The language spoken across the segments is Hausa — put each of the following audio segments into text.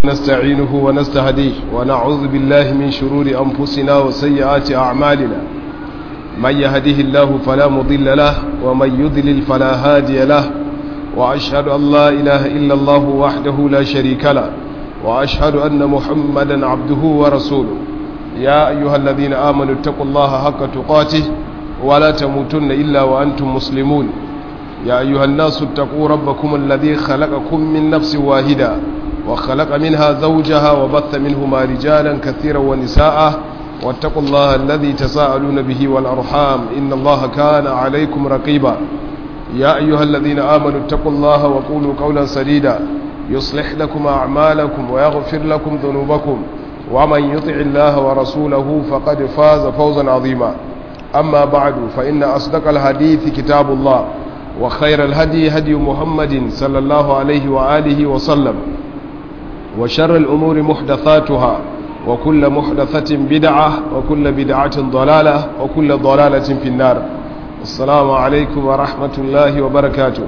نستعينه ونستهديه ونعوذ بالله من شرور أنفسنا وسيئات أعمالنا من يهده الله فلا مضل له ومن يضلل فلا هادي له وأشهد أن لا إله إلا الله وحده لا شريك له وأشهد أن محمدا عبده ورسوله يا أيها الذين آمنوا اتقوا الله حق تقاته ولا تموتن إلا وأنتم مسلمون يا أيها الناس اتقوا ربكم الذي خلقكم من نفس واحدة وخلق منها زوجها وبث منهما رجالا كثيرا ونساء واتقوا الله الذي تساءلون به والأرحام إن الله كان عليكم رقيبا يا أيها الذين آمنوا اتقوا الله وقولوا قولا سديدا يصلح لكم أعمالكم ويغفر لكم ذنوبكم ومن يطع الله ورسوله فقد فاز فوزا عظيما أما بعد فإن أصدق الحديث كتاب الله وخير الهدي هدي محمد صلى الله عليه وآله وسلم وشر الأمور محدثاتها وكل محدثة بدعة وكل بدعة ضلالة وكل ضلالة في النار السلام عليكم ورحمة الله وبركاته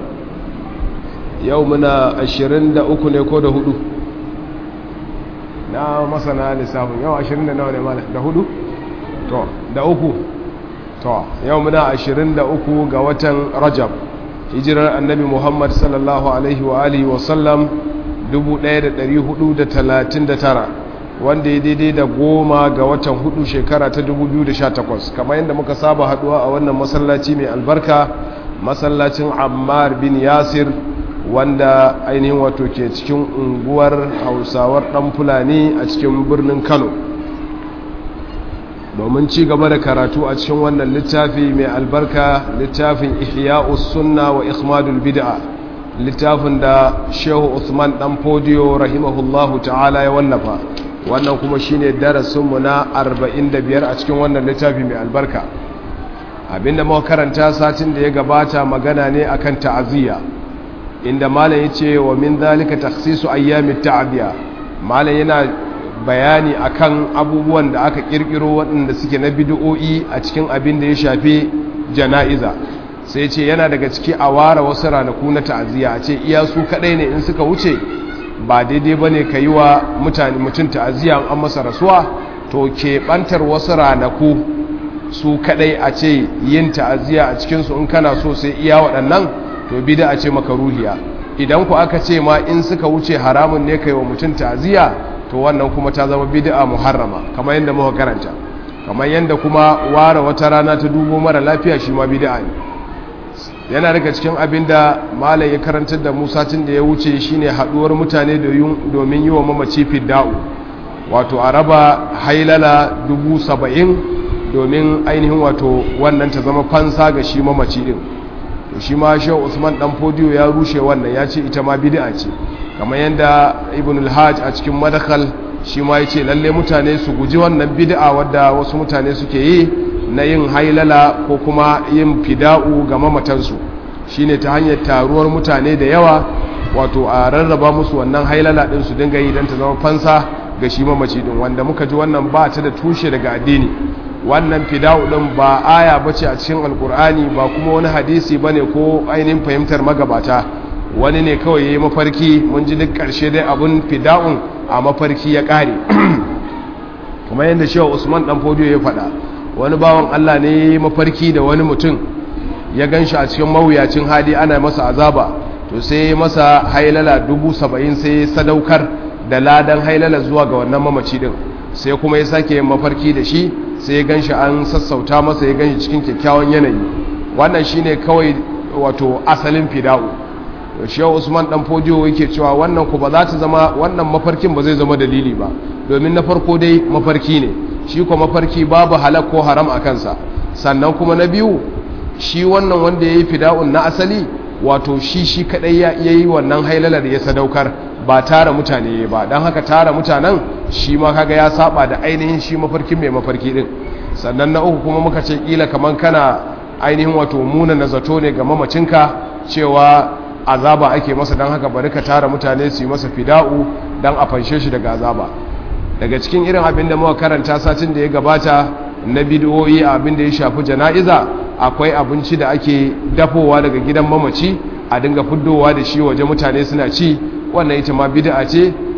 يومنا أشرين دا أكون يكون هدو na masana lissafin yau ashirin da nawa ne mana da hudu? to da uku to yau muna ashirin da uku ga watan rajab hijirar annabi muhammad sallallahu alaihi wa alihi wasallam 1439 wanda ya daidai da goma ga watan hudu shekara ta 2018 kamar yadda muka saba haduwa a wannan masallaci mai albarka masallacin ammar bin yasir wanda ainihin wato ke cikin unguwar hausawar dan fulani a cikin birnin kano domin ci gaba da karatu a cikin wannan littafi mai albarka littafin ihya'us sunna wa ikhmadul bid'a littafin da shehu usman dan fodiyo rahimahullahu ta'ala ya wallafa wannan kuma shine darasinmu na 45 a cikin wannan littafi mai albarka abinda muka karanta satin da ya gabata magana ne akan ta'aziyya inda malam yace wa min zalika takhsisu ayyamit ta'abiya malam yana bayani akan abubuwan da aka kirkiro waɗanda suke na bid'o'i a cikin abin da ya shafi jana'iza sai ce yana daga ciki a ware wasu ranaku na ta'aziyya a ce iya su kadai ne in suka wuce ba daidai ba ne ka yi wa mutane mutum ta'aziyya an masa rasuwa to keɓantar wasu ranaku su kadai a ce yin ta'aziyya a cikinsu in kana so sai iya waɗannan to bida a ce maka ruhiya idan ku aka ce ma in suka wuce haramun ne ka yi wa mutum ta'aziyya to wannan kuma ta zama bid'a muharrama kamar yadda muka karanta kamar yadda kuma ware wata rana ta dubo mara lafiya shi ma bid'a ne yana daga cikin abin da malai ya karantar da musacin da ya wuce shine haduwar mutane domin yi wa mamaci fidda'u wato a raba hailala dubu saba'in domin ainihin wato wannan ta zama fansa ga shi mamaci din shi ma shi usman dan fodiyo ya rushe wannan ya ce ita ma bid'a ce kamar yadda ibn al-hajj a cikin madakal shi ma ya ce lalle mutane su guji wannan bid'a wadda wasu mutane suke yi na yin hailala ko kuma yin fida'u ga mamatansu shine ta hanyar taruwar mutane da yawa wato a rarraba musu wannan hailala din su dinga yi don ta zama fansa ga shi mamaci din wanda muka ji wannan ba ta da tushe daga addini wannan fida'u din ba aya bace a cikin alkur'ani ba kuma wani hadisi bane ko ainihin fahimtar magabata wani ne kawai yayi mafarki mun ji duk karshe dai abun fida'un a mafarki ya kare kuma yadda shehu usman dan fodiyo ya faɗa wani bawan Allah ne mafarki da wani mutum ya gan shi a cikin mawuyacin hali ana masa azaba to sai masa hailala dubu saba'in sai sadaukar da ladan hailala zuwa ga wannan mamaci din sai kuma ya sake yin mafarki da shi sai ya gan shi an sassauta masa ya gan shi cikin kyakkyawan yanayi wannan shine kawai wato asalin fida'u shehu usman dan fojiyo yake cewa wannan ku ba za ta zama wannan mafarkin ba zai zama dalili ba domin na farko dai mafarki ne shi kuma mafarki babu halak ko haram a kansa sannan kuma na biyu shi wannan wanda ya yi fida'un na asali wato shi shi kadai ya yi wannan hailalar ya sadaukar ba tara mutane ba don haka tara mutanen shi ma kaga ya saba da ainihin shi mafarkin mai mafarki din sannan na uku kuma muka ce kila kaman kana ainihin wato muna na zato ne ga mamacinka cewa azaba ake masa don haka bari ka tara mutane su yi masa fida'u don a fanshe shi daga azaba daga cikin irin abin da muka karanta satin da ya gabata na bidiyoyi abin da ya shafi jana'iza akwai abinci da ake dafowa daga gidan mamaci a dinga fuddowa da shi waje mutane suna ci wannan ita ma bid'a ce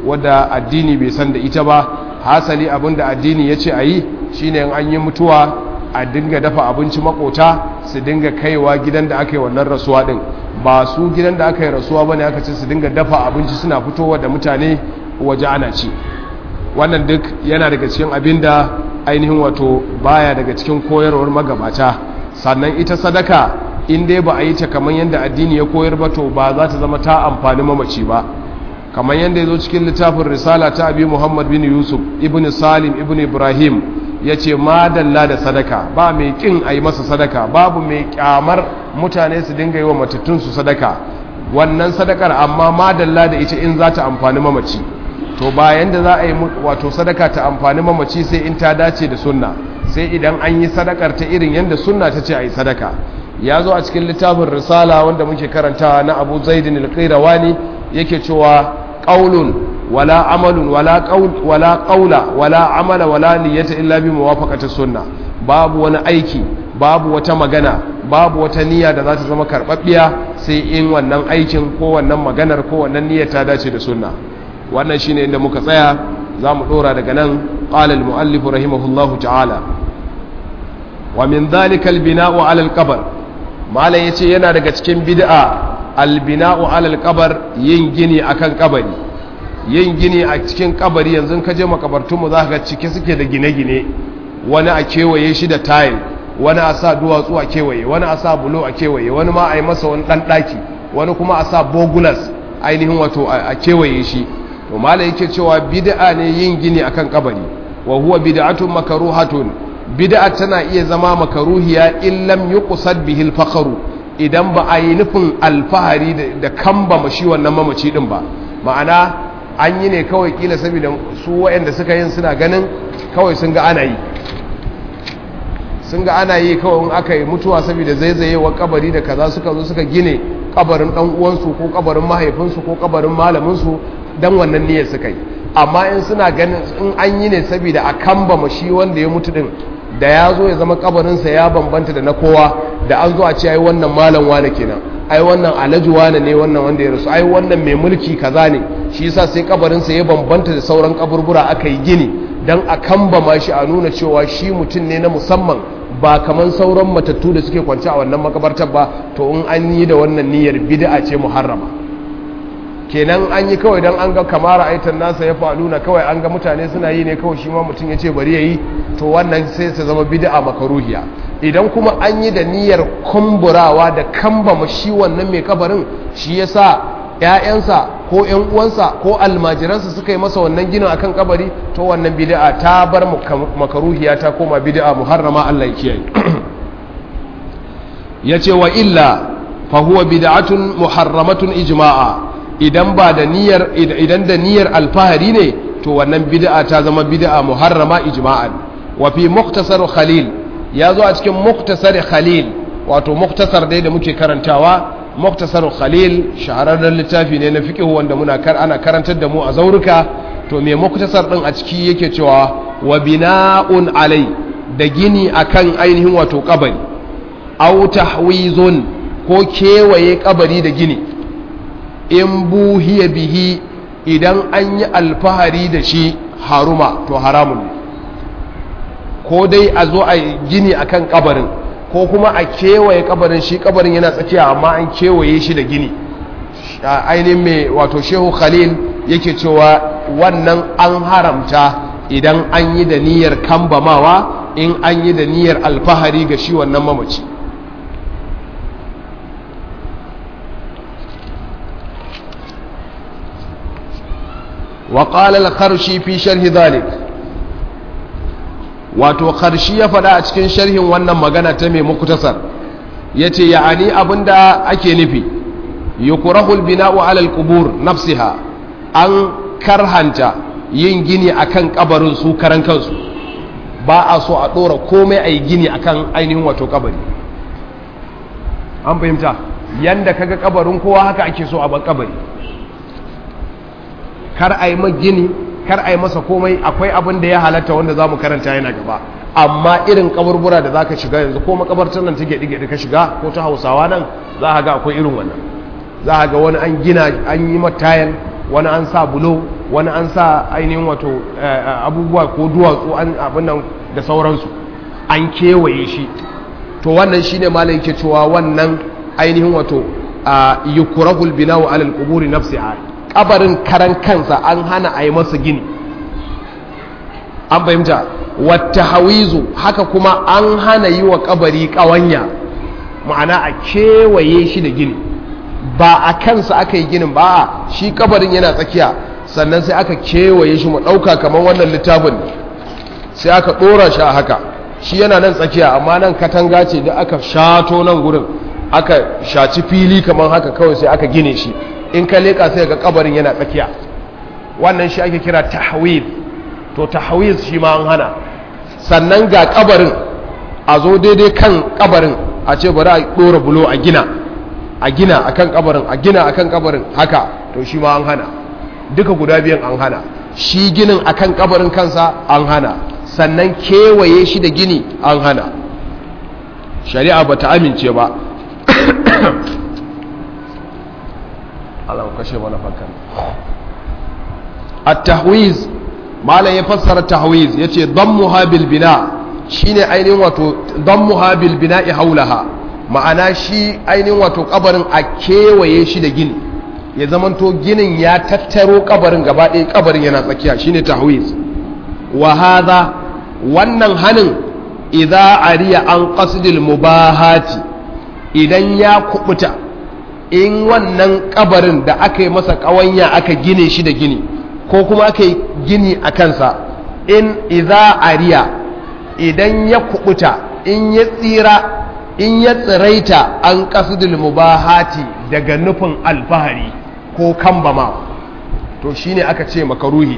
wadda addini bai san da ita ba hasali abin da addini ya ce a yi shine in an yi mutuwa a dinga dafa abinci makota su dinga kaiwa gidan da aka yi wannan rasuwa din ba su gidan da aka yi rasuwa bane aka ce su dinga dafa abinci suna fitowa da mutane waje ana ci wannan duk yana daga cikin abin da ainihin wato baya daga cikin koyarwar magabata sannan ita sadaka in dai ba a yi ta kamar yadda addini ya koyar ba to ba za ta zama ta amfani mamaci ba kamar yadda ya zo cikin littafin risala ta abi muhammad bin yusuf ibn salim ibn ibrahim ya ce madalla da sadaka ba mai kin a yi masa sadaka babu mai kyamar mutane su dinga yi wa matattunsu sadaka wannan sadakar amma madalla da ita in za ta amfani mamaci to bayan da za a yi wato sadaka ta amfani mamaci sai in ta dace da sunna sai idan an yi sadakar ta irin yadda sunna ta ce a yi sadaka ya zo a cikin littafin risala wanda muke karantawa na abu zaidin alƙairawani yake cewa ƙaulun wala amalun wala ƙaula wala amala wala niyyata illa bi muwafaqati sunna babu wani aiki babu wata magana babu wata niyya da za ta zama karɓaɓɓiya sai in wannan aikin ko wannan maganar ko wannan niyyar ta dace da sunna wannan shine inda muka tsaya za mu ɗora daga nan qala al-mu'allif rahimahullahu ta'ala wa min dhalika al-bina'u 'ala al-qabr malam yace yana daga cikin bid'a al-bina'u 'ala al-qabr yin gini akan kabari yin gini a cikin kabari yanzu ka je makabartun mu zaka ga cike suke da gine-gine wani a kewaye shi da tile wani a sa duwatsu a kewaye wani a sa bulo a kewaye wani ma a yi masa wani dan daki wani kuma a sa bogulas ainihin wato a kewaye shi to malam yake cewa bid'a ne yin gini akan kabari wa huwa bid'atun makruhatun bid'a tana iya zama makaruhiya in lam yuqsad bihi al idan ba a yi nufin alfahari da kamba mashi wannan mamaci din ba ma'ana an yi ne kawai kila saboda su waɗanda suka yin suna ganin kawai sun ga ana yi sun ga ana yi kawai in aka yi mutuwa saboda zaizayewar kabari da kaza suka zo suka gine kabarin dan uwansu ko kabarin mahaifinsu ko kabarin malaminsu dan wannan niyyar suka yi amma in suna ganin in an yi ne saboda a kamba mashi wanda ya mutu din da ya zo ya zama kabarinsa ya bambanta da na kowa da an zo a ce ai wannan malam wane kenan ai wannan alhaji wane ne wannan wanda ya rasu ai wannan mai mulki kaza ne shi yasa sai kabarinsa ya bambanta da sauran kaburbura aka yi gini dan a kamba shi a nuna cewa shi mutum ne na musamman ba kaman sauran matattu da suke kwance a wannan makabartar ba to in an yi da wannan niyyar bid'a ce muharrama kenan an yi kawai don an ga kamara aitan nasa ya faluna kawai an ga mutane suna yi ne kawai shi ma mutum ya ce bari ya yi to wannan sai su zama bid'a makaruhiya idan kuma an yi da niyyar kumburawa da kambama shi wannan mai kabarin shi ya sa ‘ya'yansa ko ‘yan uwansa ko almajiransa suka yi masa wannan ginin akan kabari to wannan bid'a ta bar makaruhiya ta koma bid'a muharrama Allah ya kiyaye ya ce wa illa fa huwa bid'atun muharramatun ijma'a idan ba da niyyar idan da niyyar alfahari ne to wannan bid'a ta zama bid'a muharrama ijma'an wa fi muktasar khalil ya zo a cikin muktasar khalil wato muktasar dai da muke karantawa muktasar khalil shahararren littafi ne na fiqh wanda muna kar ana karantar da mu a zauruka to me muktasar din a ciki yake cewa wa bina'un alai da gini akan ainihin wato kabari aw tahwizun ko kewaye kabari da gini in buhiya bihi idan an yi alfahari da shi haruma to haramun ne ko dai a zo a gini akan kabarin ko kuma a kewaye kabarin shi kabarin yana tsakiya amma an kewaye shi da gini ainihin mai wato shehu khalil yake cewa wannan an haramta idan an yi da niyyar kambamawa in an yi da niyyar alfahari ga shi wannan mamaci وقال الخرشي في شرح ذلك wato karshi ya faɗa a cikin sharhin wannan magana ta mai muktasar ya ce ya'ani abinda ake nufi yukurahul bina'u alal qubur nafsiha an karhanta yin gini akan kabarin su karan kansu ba a so a ɗora komai a yi gini akan ainihin wato kabari an fahimta yanda kaga kabarin kowa haka ake so a ban kabari kar a yi gini kar a yi masa komai akwai abin da ya halatta wanda za mu karanta yana gaba amma irin kaburbura da za ka shiga yanzu ko makabartar nan take ɗige ka shiga ko ta hausawa nan za a ga akwai irin wannan za a ga wani an gina an yi matayan wani an sa bulo wani an sa ainihin wato abubuwa ko duwatsu an abin nan da sauransu an kewaye shi to wannan shine malai yake cewa wannan ainihin wato yukurahul bina'u alal quburi nafsiha kabarin karan kansa an hana a yi masa gini an fahimta wata hawizu haka kuma an hana yi wa kabari kawanya ma'ana a kewaye shi da gini ba a kansa aka yi ginin ba shi kabarin yana tsakiya sannan sai aka kewaye shi mu ɗauka kamar wannan littafin sai aka ɗora shi a haka shi yana nan tsakiya amma nan katanga ce da aka shato nan gurin aka shaci fili kamar haka kawai sai aka gine shi in ka leƙa sai ga kabarin yana tsakiya wannan shi ake kira tahwid to tahwid shi ma an hana sannan ga kabarin a zo daidai kan kabarin a ce bari a ɗora bulo a gina a gina akan kabarin a gina akan kabarin haka to shi ma an hana duka guda biyan an hana shi ginin akan kabarin kansa an hana sannan kewaye shi da gini an hana shari'a ba ta amince ba Allah kashe mana fakar at-tahwiz malam ya fassara tahwiz yace dammuha bil bina shine ainihin wato dammuha bil bina'i haulaha ma'ana shi ainihin wato kabarin a kewaye shi da gini ya zamanto ginin ya tattaro kabarin gaba ɗaya kabarin yana tsakiya shine tahwiz wa hadha wannan hanin idza ariya an qasdil mubahati idan ya kubuta in wannan kabarin da aka yi masa kawanya aka gine shi da gini ko kuma aka yi gini a kansa in idza ariya idan ya kubuta in ya tsira in ya tsiraita an qasdil mubahati daga nufin alfahari ko kambama to shine aka ce makaruhi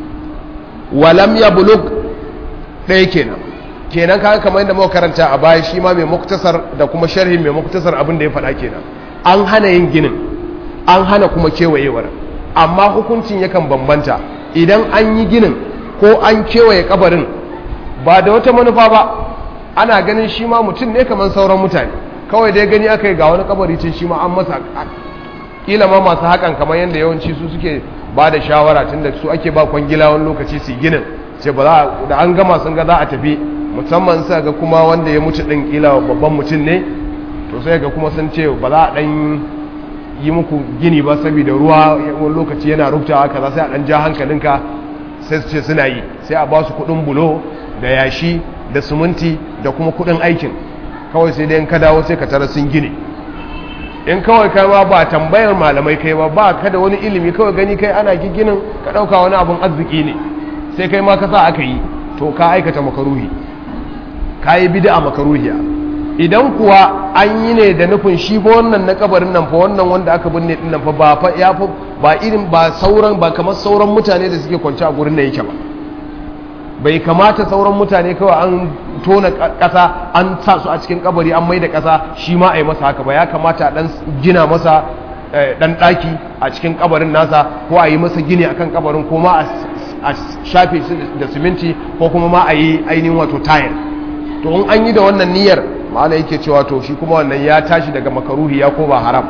walam ya buluk ɗaya kenan kenan kaga kamar yadda muka karanta a baya shi ma mai muktasar da kuma sharhin mai muktasar abin da ya faɗa kenan an hana yin ginin an hana kuma kewayewar amma hukuncin yakan bambanta idan an yi ginin ko an kewaye kabarin ba da wata manufa ba ana ganin shi ma mutum ne kamar sauran mutane kawai dai gani aka yi ga wani kabari ce shi ma an masa kila ma masu hakan kamar yadda yawanci su suke ba da shawara tun da su ake ba kwangila wani lokaci su ginin ce ba za da an gama sun ga za a tafi musamman sa ga kuma wanda ya mutu ɗin kila babban mutum ne to sai ga kuma sun ce ba za a ɗan yi muku gini ba saboda ruwa wani lokaci yana rubtawa kaza sai a ɗan ja hankalinka sai su ce suna yi sai a ba su kuɗin bulo da yashi da suminti da kuma kuɗin aikin kawai sai dai in ka dawo sai ka tara sun gine in kawai kai ma ba tambayar malamai kai ba ba ka da wani ilimi kawai gani kai ana giginin ka ɗauka wani abun arziki ne sai kai ma ka sa aka yi to ka aikata makaruhi ka yi bida makaruhiya idan kuwa an yi ne da nufin shi fa wannan na kabarin nan fa wannan wanda aka binne din nan fa ba fa ya fa ba irin ba sauran ba kamar sauran mutane da suke kwance a gurin nan yake ba bai kamata sauran mutane kawai an tona ƙasa an sa su a cikin kabari an mai da ƙasa shi ma a yi masa haka ba ya kamata a ɗan gina masa ɗan ɗaki a cikin kabarin nasa ko a yi masa gini akan kabarin ko ma a shafe su da siminti ko kuma ma a yi ainihin wato tayar to in an yi da wannan niyyar ma'ana yake cewa to shi kuma wannan ya tashi daga makaruhi ya ko ba haram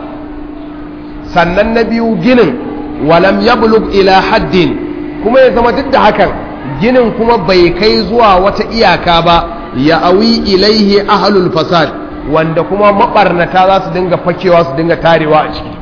sannan na biyu ginin walam yablug ila haddin kuma ya zama duk da hakan ginin kuma bai kai zuwa wata iyaka ba ya awi ilaihi ahlul fasad wanda kuma mabarnata za su dinga fakewa su dinga tarewa a ciki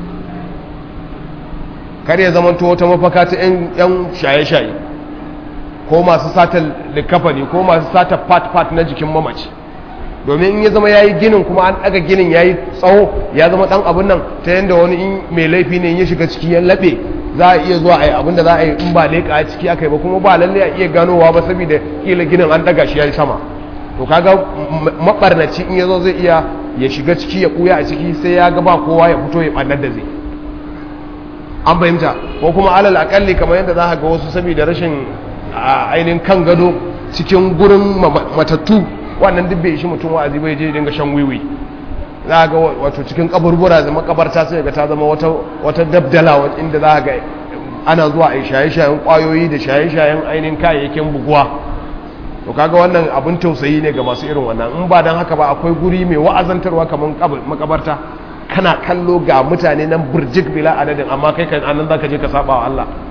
kar ya zama wata mafaka ta yan shaye-shaye ko masu sata likafani ko masu sata part-part na jikin mamaci domin in ya zama ya yi ginin kuma an ɗaga ginin ya yi tsawo ya zama ɗan abin nan ta yadda wani in mai laifi ne ya shiga ciki ya laɓe za a iya zuwa a yi abin da za a yi in ba leƙa a ciki aka yi ba kuma ba lalle a iya ganowa ba saboda kila ginin an ɗaga shi ya yi sama to kaga maɓarnaci in ya zo zai iya ya shiga ciki ya ɓuya a ciki sai ya ga ba kowa ya fito ya ɓannar da zai an fahimta ko kuma alal akalli kamar yadda za ga wasu saboda rashin ainihin kan gado cikin gurin matattu wannan duk bai shi mutum wa'azi bai je dinga shan wiwi za ga wato cikin kaburbura da makabarta sai ga ta zama wata wata dabdala inda za ga ana zuwa a shaye-shayen kwayoyi da shaye-shayen ainihin kayayyakin buguwa to kaga wannan abin tausayi ne ga masu irin wannan in ba dan haka ba akwai guri mai wa'azantarwa kamar makabarta kana kallo ga mutane nan burjik bila adadin amma kai kan anan zaka je ka saba wa Allah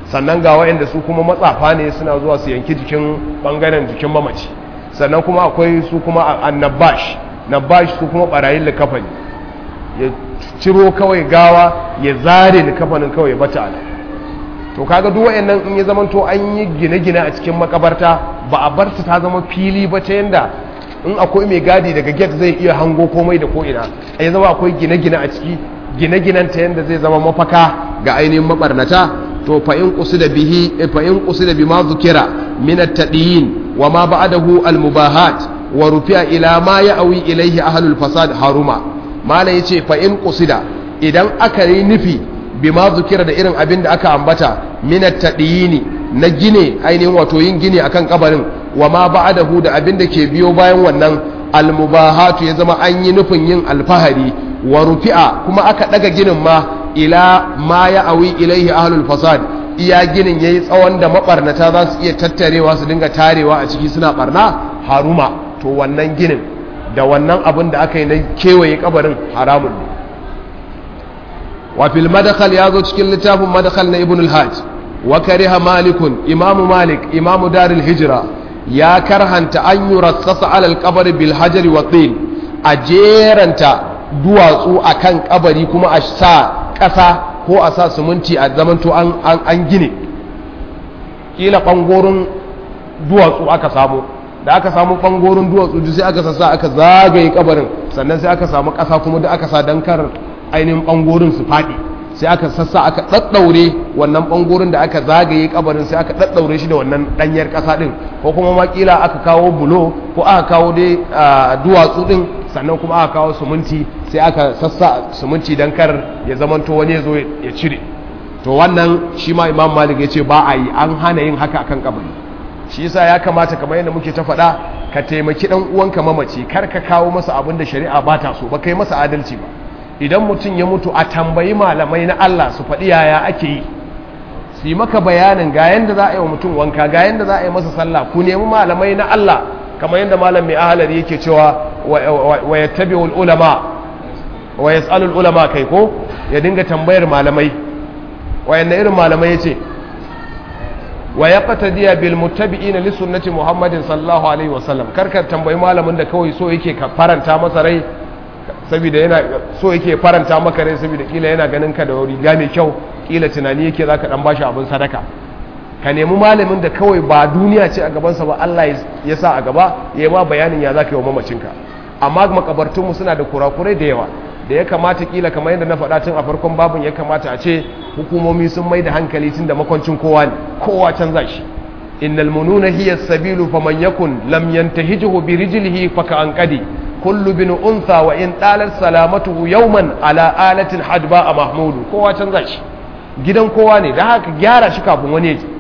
sannan ga wayanda su kuma matsafa ne suna zuwa su yanki jikin bangaren jikin mamaci sannan kuma akwai su kuma annabash nabash su kuma barayin likafani ya ciro kawai gawa ya zare likafanin kawai bata ala to kaga duk wayannan in ya zama to an yi gine-gine a cikin makabarta ba a bar ta zama fili ba ta yanda in akwai mai gadi daga gate zai iya hango komai da ko ina ya zama akwai gine-gine a ciki gine-ginen ta yanda zai zama mafaka ga ainihin mabarnata to fa in qusida bihi fa in qusida bima zukira min at-tadiyin wa ma ba'dahu al-mubahat wa rufi'a ila ma ya'wi ilayhi ahlul fasad haruma mala yace fa in qusida idan aka yi nufi bima zukira da irin abin da aka ambata min at-tadiyini na gine ainihin wato yin gine akan kabarin wa ma ba'dahu da abin da ke biyo bayan wannan al-mubahatu ya zama an yi nufin yin alfahari wa rufi'a kuma aka daga ginin ma ila ma ya awi ilaihi ahlul fasad iya ginin yayi tsawon da mabarnata za su iya tattarewa su dinga tarewa a ciki suna barna haruma to wannan ginin da wannan abin da aka yi na kewaye kabarin haramun ne wa fil madkhal ya zo cikin littafin madkhal na ibn al-hajj wa kariha malikun imamu malik imamu darul hijra ya karhanta an yurassasa alal qabr bil hajar wa tin a jeranta duwatsu akan kabari kuma a sa ƙasa ko a sa siminti a zamanto an gine ƙila ɓangorin duwatsu aka samu da aka samu ɓangorin duwatsu sai aka sassa aka zagaye kabarin sannan sai aka samu ƙasa kuma da aka sa don kar ainihin ɓangorin su faɗi sai aka sassa aka ɗaɗɗaure wannan ɓangorin da aka zagaye kabarin sai aka ɗaɗɗaure shi da wannan ɗanyar ƙasa ɗin ko kuma makila aka kawo bulo ko aka kawo dai duwatsu ɗin sannan kuma aka kawo suminti sai aka sassa suminti don kar ya zamanto wani ya zo ya cire to wannan shi ma imam malik ya ce ba a yi an hana yin haka akan kabari shi yasa ya kamata kamar yadda muke ta faɗa ka taimaki ɗan uwanka mamaci kar ka kawo masa abin da shari'a ba ta so ba kai masa adalci ba idan mutum ya mutu a tambayi malamai na Allah su faɗi yaya ake yi su yi maka bayanin ga yanda za a yi wa mutum wanka ga yanda za a yi masa sallah ku nemi malamai na Allah kamar yadda malam mai ahalari yake cewa wa yattabi'ul ulama wa yas'alul ulama kai ko ya dinga tambayar malamai wayanne irin malamai yace wa yaqtadiya bil muttabi'ina li sunnati muhammadin sallallahu alaihi wasallam karkar tambayi malamin da kawai so yake ka faranta masa rai saboda yana so yake faranta maka rai saboda kila yana ganin ka da riga mai kyau kila tunani yake zaka dan bashi abin sadaka ka nemi malamin da kawai ba duniya ce a gabansa ba Allah ya sa a gaba ya yi ma bayanin ya zaka yi wa mamacinka amma makabartunmu suna da kurakurai da yawa da ya kamata kila kamar yadda na faɗa tun a farkon babin ya kamata a ce hukumomi sun mai da hankali tun da makwancin kowa ne kowa canza shi innal mununa hiya sabilu faman yakun lam yantahijuhu bi rijlihi fa ka anqadi kullu bin untha wa in dalat salamatuhu yawman ala alatin hadba a mahmudu kowa canza shi gidan kowa ne da haka gyara shi kafin wani ya ji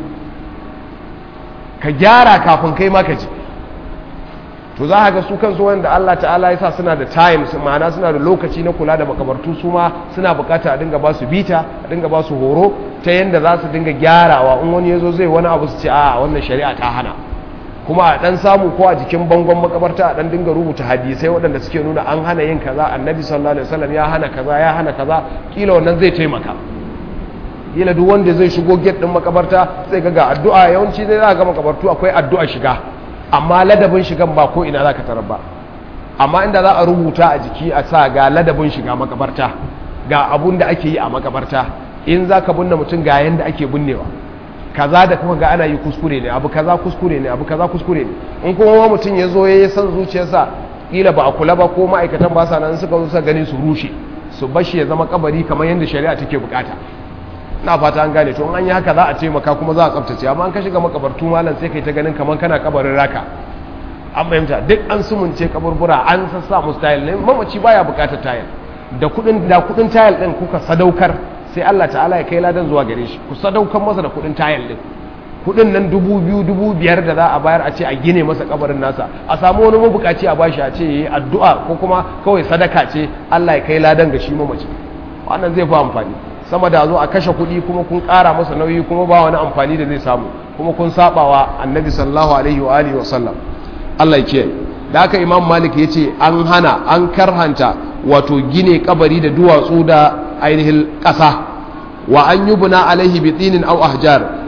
ka gyara kafin kai ma ka ji to za a ga su kansu wanda Allah ta'ala ya sa suna da time ma'ana suna da lokaci na kula da makabartu su ma suna bukata a dinga ba su bita a dinga ba su horo ta yadda za su dinga gyarawa in wani ya zo zai wani abu su ce a wannan shari'a ta hana kuma a dan samu ko a jikin bangon makabarta a dan dinga rubuta hadisai waɗanda suke nuna an hana yin kaza annabi sallallahu alaihi wasallam ya hana kaza ya hana kaza kila wannan zai taimaka kila duk wanda zai shigo gate din makabarta zai ga ga addu'a yawanci zai za ga makabartu akwai addu'a shiga amma ladabin shigan ba ko ina za ka tarar ba amma inda za a rubuta a jiki a sa ga ladabin shiga makabarta ga abun da ake yi a makabarta in za ka binne mutum ga yanda ake binnewa kaza da kuma ga ana yi kuskure ne abu kaza kuskure ne abu kaza kuskure ne in kuma mutum ya zo ya yi san zuciyarsa kila ba a kula ba ko ma'aikatan ba sa nan suka zo suka gani su rushe su bashi ya zama kabari kamar yadda shari'a take bukata na fata an gane to an yi haka za a taimaka kuma za a tsaftace amma an ka shiga makabartu malam sai kai ta ganin kamar kana kabarin raka an fahimta duk an sumunce kaburbura an sassa musu tayil ne mamaci baya bukatar tayil da kudin da kudin tayil din kuka sadaukar sai Allah ta'ala ya kai ladan zuwa gare shi ku sadaukar masa da kudin tayil din kudin nan dubu biyu dubu biyar da za a bayar a ce a gine masa kabarin nasa a samu wani mabukaci a bashi a ce yayi addu'a ko kuma kawai sadaka ce Allah ya kai ladan ga shi mamaci wannan zai fi amfani sama da zo a kashe kuɗi kuma kun ƙara masa nauyi kuma ba wani amfani da zai samu kuma kun sabawa annabi sallallahu alaihi wa alihi wa sallam Allah ya kiyaye da haka imam malik ya ce an hana an karhanta wato gine kabari da duwatsu da ainihin ƙasa wa an yi buna alaihi bi tsinin au ahjar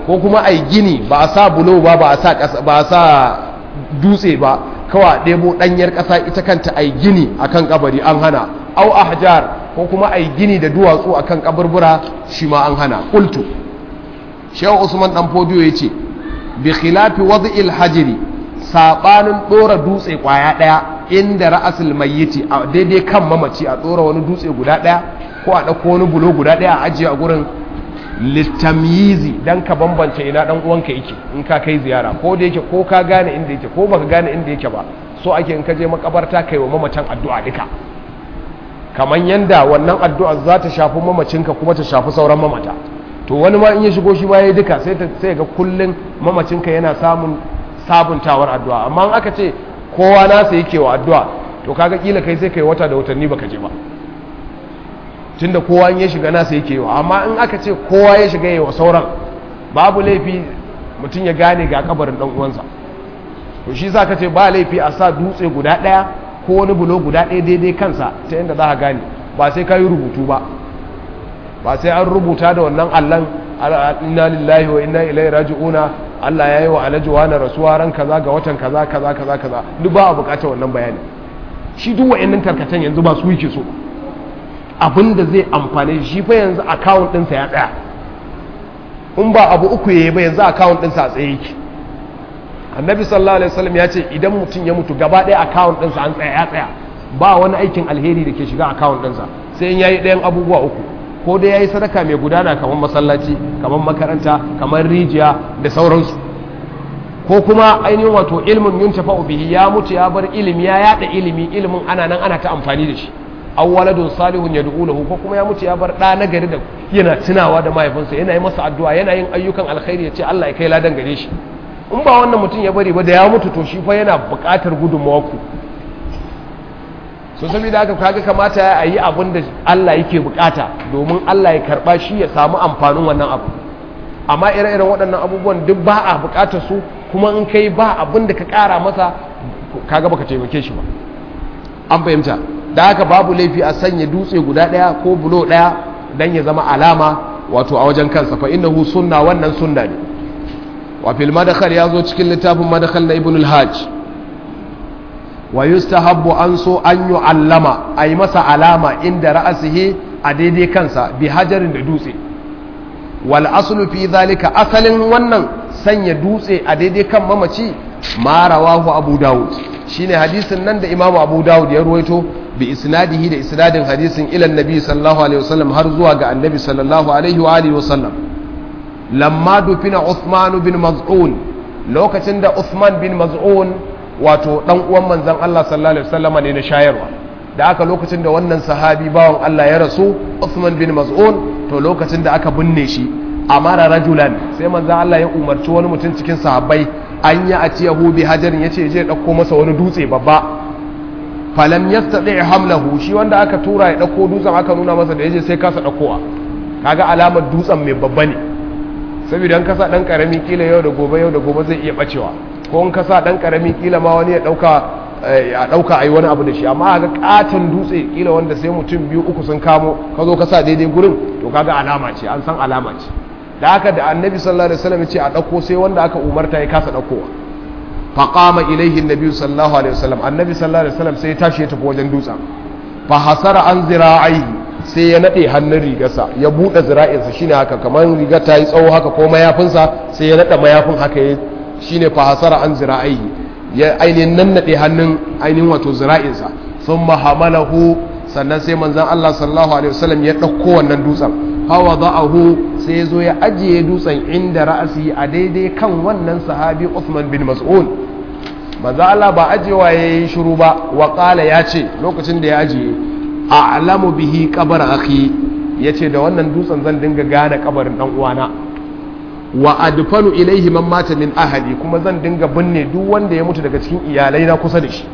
ko kuma ai gini ba a sa bulo ba ba a sa ba a sa dutse ba kawai ɗebo ɗanyar ƙasa ita kanta ai gini akan kabari an hana au ahjar ko kuma ai gini da duwatsu akan kaburbura shi ma an hana qultu shehu usman dan fodiyo yace bi khilafi wad'il hajri sabanin dora dutse kwaya daya inda ra'asul mayyiti a daidai kan mamaci a dora wani dutse guda daya ko a dauko wani bulo guda daya a ajiye a gurin litamyizi dan ka bambance ina dan uwanka yake in ka kai ziyara ko da yake ko ka gane inda yake ko baka gane inda yake ba so ake in ka je makabarta kai wa mamacin addu'a duka kamar yanda wannan addu'a za ta shafi mamacinka kuma ta shafi sauran mamata to wani ma in ya shigo shi ma yayi duka sai ta sai ga kullun mamacinka yana samun sabuntawar addu'a amma in aka ce kowa nasa yake wa addu'a to kaga kila kai sai kai wata da watanni baka je ba tunda kowa in ya shiga nasa yake wa amma in aka ce kowa ya shiga yawa sauran babu laifi mutum ya gane ga kabarin dan uwansa to shi zaka ce ba laifi a sa dutse guda daya ko wani bulo guda daya daidai kansa ta yadda za ka gane ba sai ka yi rubutu ba ba sai an rubuta da wannan allan inna lillahi wa inna ilaihi raji'una Allah ya yi wa alhaji wani rasuwa ran kaza ga watan kaza kaza kaza kaza duk ba a bukatar wannan bayani shi duk wa'annan tarkacen yanzu ba su yake so abinda zai amfane shi fa yanzu account ɗinsa ya tsaya in ba abu uku yayi ba yanzu account ɗinsa a tsaye yake annabi sallallahu alaihi wasallam ya ce idan mutum ya mutu gaba ɗaya account ɗinsa an tsaya ya tsaya ba wani aikin alheri da ke shiga account ɗinsa sai in yayi ɗayan abubuwa uku ko dai yayi sadaka mai gudana kamar masallaci kamar makaranta kamar rijiya da sauransu ko kuma ainihin wato ilmin yuntafa bihi ya mutu ya bar ilimi ya yada ilimi ilimin ana nan ana ta amfani da shi aw waladun salihun yad'u lahu ko kuma ya mutu ya bar da na gari da yana tunawa da mahaifinsa yana yi masa addu'a yana yin ayyukan alkhairi ya ce Allah ya kai ladan gare shi in ba wannan mutum ya bari ba da ya mutu to shi fa yana buƙatar gudunmawa ku so saboda haka kaga kamata ya yi abin da Allah yake bukata domin Allah ya karba shi ya samu amfanin wannan abu amma ire-iren waɗannan abubuwan duk ba a bukatar su kuma in kai ba abin da ka ƙara masa kaga baka taimake shi ba an fahimta da haka babu laifi a sanya dutse guda ɗaya ko bulo ɗaya dan ya zama alama wato a wajen kansa fa innahu sunna wannan sunna ne wa fil madkhal ya zo cikin littafin madkhal na ibn al-hajj wa yustahabbu an so an yu'allama a yi masa alama inda ra'asihi a daidai kansa bi hajarin da dutse wal aslu fi zalika asalin wannan sanya dutse a daidai kan mamaci ma rawahu abu dawud shine hadisin nan da imamu abu dawud ya ruwaito bi isnadihi da isnadin hadisin ila annabi sallallahu alaihi wasallam har zuwa ga annabi sallallahu alaihi wa alihi wasallam lamma dufina uthman bin maz'un lokacin da uthman bin maz'un wato dan uwan manzon Allah sallallahu alaihi wasallama ne na shayarwa da aka lokacin da wannan sahabi bawan Allah ya rasu Uthman bin Maz'un to lokacin da aka binne shi amara rajulan sai manzon Allah ya umarci wani mutum cikin sahabbai an ya atiyahu bi hajarin yace je dauko masa wani dutse babba falam yastati hamlahu shi wanda aka tura ya dauko dutsen aka nuna masa da yaje sai kasa daukowa kaga alamar dutsen mai babba ne saboda an kasa dan karami kila yau da gobe yau da gobe zai iya bacewa ko in kasa dan karami kila ma wani ya dauka a dauka ayi wani abu da shi amma ga katon dutse kila wanda sai mutum biyu uku sun kamo ka zo ka sa daidai gurin to kaga alama ce an san alama ce da haka da annabi sallallahu alaihi wasallam ya ce a dauko sai wanda aka umarta ya kasa daukowa fa qama ilaihi annabi sallallahu alaihi wasallam annabi sallallahu alaihi wasallam sai ya tashi ya tafi wajen dutsen fa hasara an zira'ihi sai ya nade hannun rigarsa ya bude zira'insa shine haka kamar rigar ta yi tsawo haka ko mayafinsa sai ya nada mayafin haka ya shine fa hasara an zira'ihi ya ainihin nannade hannun ainihin wato zira'insa thumma hamalahu sannan sai manzon Allah sallallahu alaihi wasallam ya dauko wannan dutsen hawa za'ahu sai ya zo ya ajiye dutsen inda ra'asi a daidai kan wannan sahabi Uthman bin Mas'ud manzon Allah ba ajewa yayi shiru ba wa qala ya ce lokacin da ya ajiye a'lamu bihi qabr akhi yace da wannan dutsen zan dinga gane kabarin dan uwana wa adfanu ilaihi man mata min ahli kuma zan dinga binne duk wanda ya mutu daga cikin iyalai na kusa da shi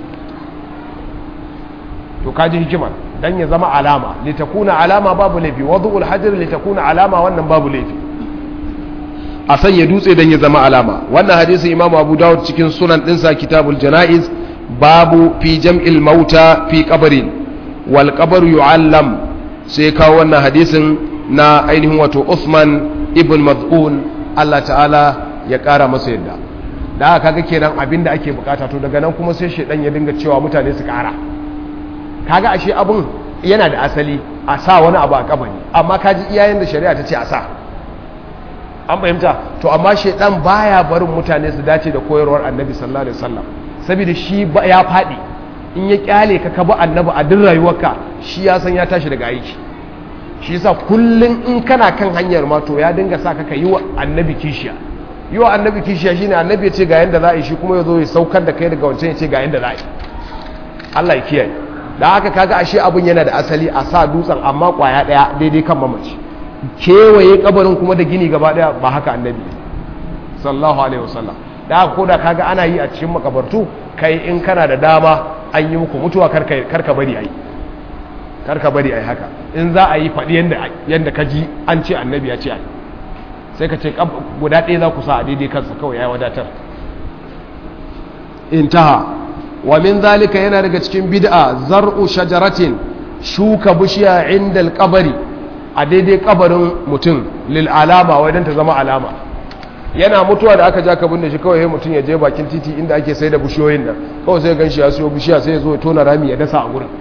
to kaji hikimar dan ya zama alama litakuna alama babu laifi wad'ul hajar litakuna alama wannan babu laifi a sanya dutse dan ya zama alama wannan hadisin imamu abu dawud cikin sunan dinsa kitabul janaiz babu fi jam'il mauta fi qabrin wal qabr yu'allam sai kawo wannan hadisin na ainihin wato Uthman ibn Maz'un Allah ta'ala ya ƙara masa yadda da aka kaga kenan abin da ake bukata to daga nan kuma sai shaidan ya dinga cewa mutane su ƙara kaga ashe abin yana da asali a sa wani abu a kabari amma kaji iyayen da shari'a ta ce a sa an fahimta to amma shaidan baya barin mutane su dace da koyarwar annabi sallallahu alaihi wasallam saboda shi ya faɗi in ya kyale ka ka bi annabi a duk rayuwarka shi ya san ya tashi daga aiki shi yasa kullun in kana kan hanyar ma to ya dinga sa ka yi wa annabi kishiya yi wa annabi kishiya shine annabi ya ce ga yanda za a yi shi kuma ya zo ya saukar da kai daga wancan ya ce ga yanda za a yi Allah ya kiyaye da haka kaga ashe abun yana da asali a sa dutsen amma kwaya daya daidai kan mamaci kewaye kabarin kuma da gini gaba daya ba haka annabi sallallahu alaihi wasallam da haka koda kaga ana yi a cikin makabartu kai in kana da dama an yi muku mutuwa karka bari ai karka bari ai haka in za a yi faɗi yadda ka ji an ce annabi ya ce ai sai ka ce guda ɗaya za ku sa a daidai kansa kawai ya wadatar intaha wa min zalika yana daga cikin bid'a zar'u shajaratin shuka bishiya inda alƙabari a daidai kabarin mutum lil alama wai don ta zama alama yana mutuwa da aka ja ka binne shi kawai mutum ya je bakin titi inda ake sai da bishiyoyin nan kawai sai gan shi ya siyo bishiya sai ya zo ya tona rami ya dasa a gurin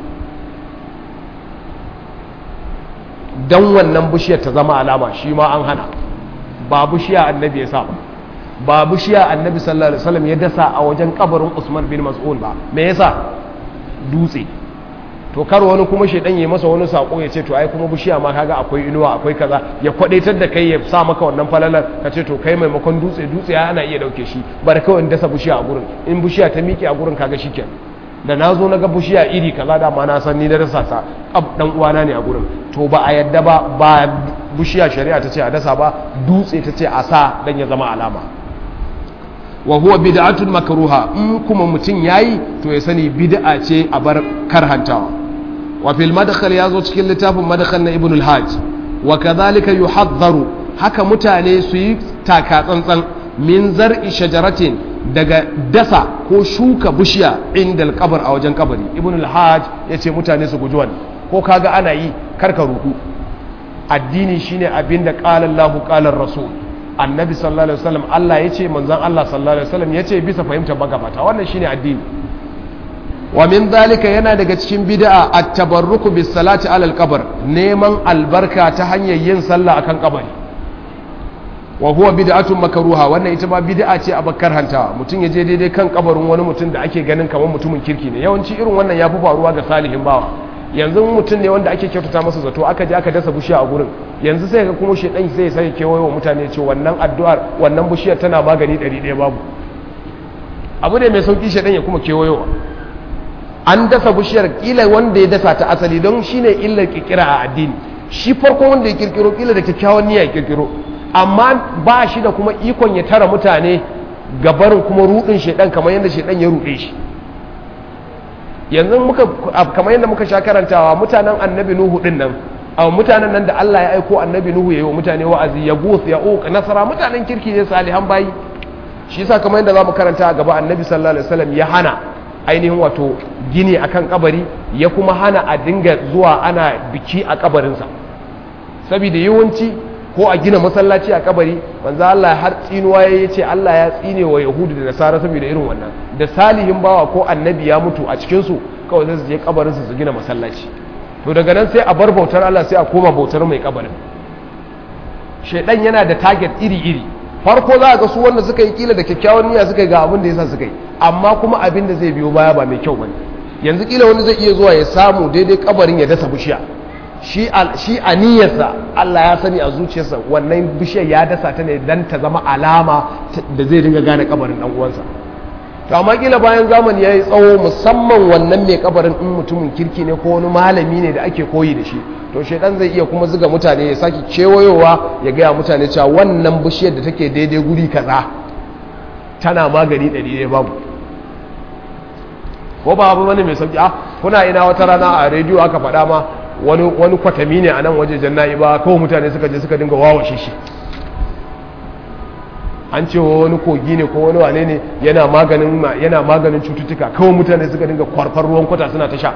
don wannan bishiyar ta zama alama shi ma an hana ba bishiya annabi ya sa ba ba bishiya annabi sallallahu alaihi wasallam ya dasa a wajen kabarin Usman bin Mas'ud ba me yasa dutse to kar wani kuma shedan ya masa wani sako ya ce to ai kuma bishiya ma kaga akwai inuwa akwai kaza ya kwadaitar da kai ya sa maka wannan falalar ka ce to kai maimakon dutse dutse ya ana iya dauke shi bar kawai in dasa bishiya a gurin in bishiya ta miƙe a gurin kaga shikenan da na zo na ga bishiya iri kaza da ma na san ni da dasa ta dan uwana ne a gurin to ba a yadda ba ba bishiya shari'a ta ce a dasa ba dutse ta ce a sa dan ya zama alama wa huwa bid'atun makruha in kuma mutum yayi to ya sani bid'a ce a bar karhantawa wa fil madkhal yazo cikin littafin madkhal na ibn al-hajj wa kadhalika yuhadharu haka mutane su yi taka tsantsan min zar'i shajaratin daga dasa ko shuka bishiya inda al-qabr a wajen kabari ibn al-hajj yace mutane su guji wannan ko kaga ana yi karka ruku addini shine abinda qala Allahu qala rasul annabi sallallahu alaihi wasallam Allah yace manzon Allah sallallahu alaihi wasallam yace bisa fahimtar magabata wannan shine addini wa min zalika yana daga cikin bid'a at-tabarruku bis salati alal qabr neman albarka ta hanyar yin sallah akan kabari wa huwa bid'atun makruha wannan ita ma bid'a ce a bakkar hanta mutum ya je daidai kan kabarin wani mutum da ake ganin kamar mutumin kirki ne yawanci irin wannan ya fi faruwa ga salihin bawa yanzu mutum ne wanda ake kyautata masa zato aka je aka dasa bishiya a gurin yanzu sai ga kuma shedan sai sai kewaye wa mutane ce wannan addu'ar wannan bishiyar tana magani 100 babu abu ne mai sauki shedan ya kuma kewayowa an dasa bishiyar kila wanda ya dasa ta asali don shine illar kirkira a addini shi farko wanda ya kirkiro kila da kyakkyawan niyya ya kirkiro amma ba shi da kuma ikon ya tara mutane gabarin kuma rudin shedan kamar yadda shedan ya rude shi yanzu muka kamar yadda muka sha karantawa mutanen annabi nuhu din nan a mutanen nan da Allah ya aiko annabi nuhu yayi wa mutane wa'azi ya guth ya uq nasara mutanen kirki ne salihan bayi shi yasa kamar yadda zamu karanta a gaba annabi sallallahu alaihi wasallam ya hana ainihin wato gini akan kabari ya kuma hana a dinga zuwa ana biki a kabarinsa saboda yawanci ko a gina masallaci a kabari manzo Allah har tsinuwa ya ce Allah ya tsine wa yahudu da nasara saboda irin wannan da salihin bawa ko annabi ya mutu a cikin su kawai sai su je kabarin su su gina masallaci to daga nan sai a bar bautar Allah sai a koma bautar mai kabarin shedan yana da target iri iri farko za ga su wanda suka yi kila da kyakkyawan niyya suka yi ga abin da yasa suka yi amma kuma abin da zai biyo baya ba mai kyau bane yanzu kila wani zai iya zuwa ya samu daidai kabarin ya dasa bishiya shi a niyyarsa Allah ya sani a zuciyarsa wannan bishiyar ya dasa ta ne don ta zama alama da zai dinga gane kabarin dan uwansa to amma kila bayan zamani ya yi tsawo musamman wannan mai kabarin in mutumin kirki ne ko wani malami ne da ake koyi da shi to shaidan zai iya kuma zuga mutane ya sake kewayowa ya gaya mutane cewa wannan bishiyar da take daidai guri kaza tana magani ɗari ɗaya babu ko ba abu bane mai sauki ah kuna ina wata rana a rediyo aka faɗa ma wani wani kwatami ne a nan waje janna'i ba kawai mutane suka je suka dinga wawashe shi an ce wani kogi ne ko wani wane ne yana maganin yana maganin cututtuka kawai mutane suka dinga kwarfar ruwan kwata suna ta sha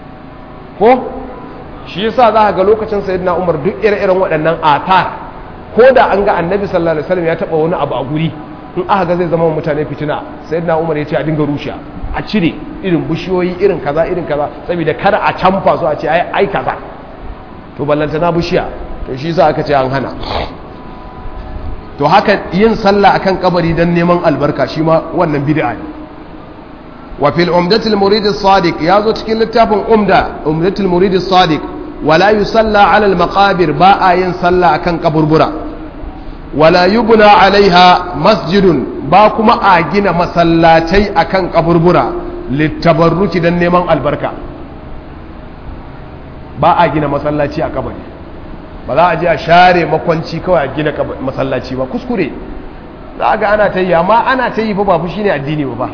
ko shi yasa za ga lokacin sayyidina Umar duk ire-iren waɗannan atar ko da an ga annabi sallallahu alaihi wasallam ya taba wani abu a guri in aka ga zai zama mutane fitina sayyidina umar ya ce a dinga rushe a cire irin bishiyoyi irin kaza irin kaza saboda kada a canfa su a ce ai ai kaza to ballantana bishiya to shi sa aka ce an hana to haka yin sallah akan kabari dan neman albarka shi ma wannan bid'a ne wa fil umdatil murid as-sadiq yazo cikin littafin umda umdatil murid as-sadiq wala yusalla ala al-maqabir ba a yin sallah akan kaburbura wala yubna alaiha masjidun ba kuma a gina masallatai akan kaburbura littabarruki dan neman albarka ba a gina masallaci a kabari ba za a je a share makwanci kawai a gina masallaci ba kuskure za a ga ana ta yi amma ana ta yi fa ba fushi ne addini ba ba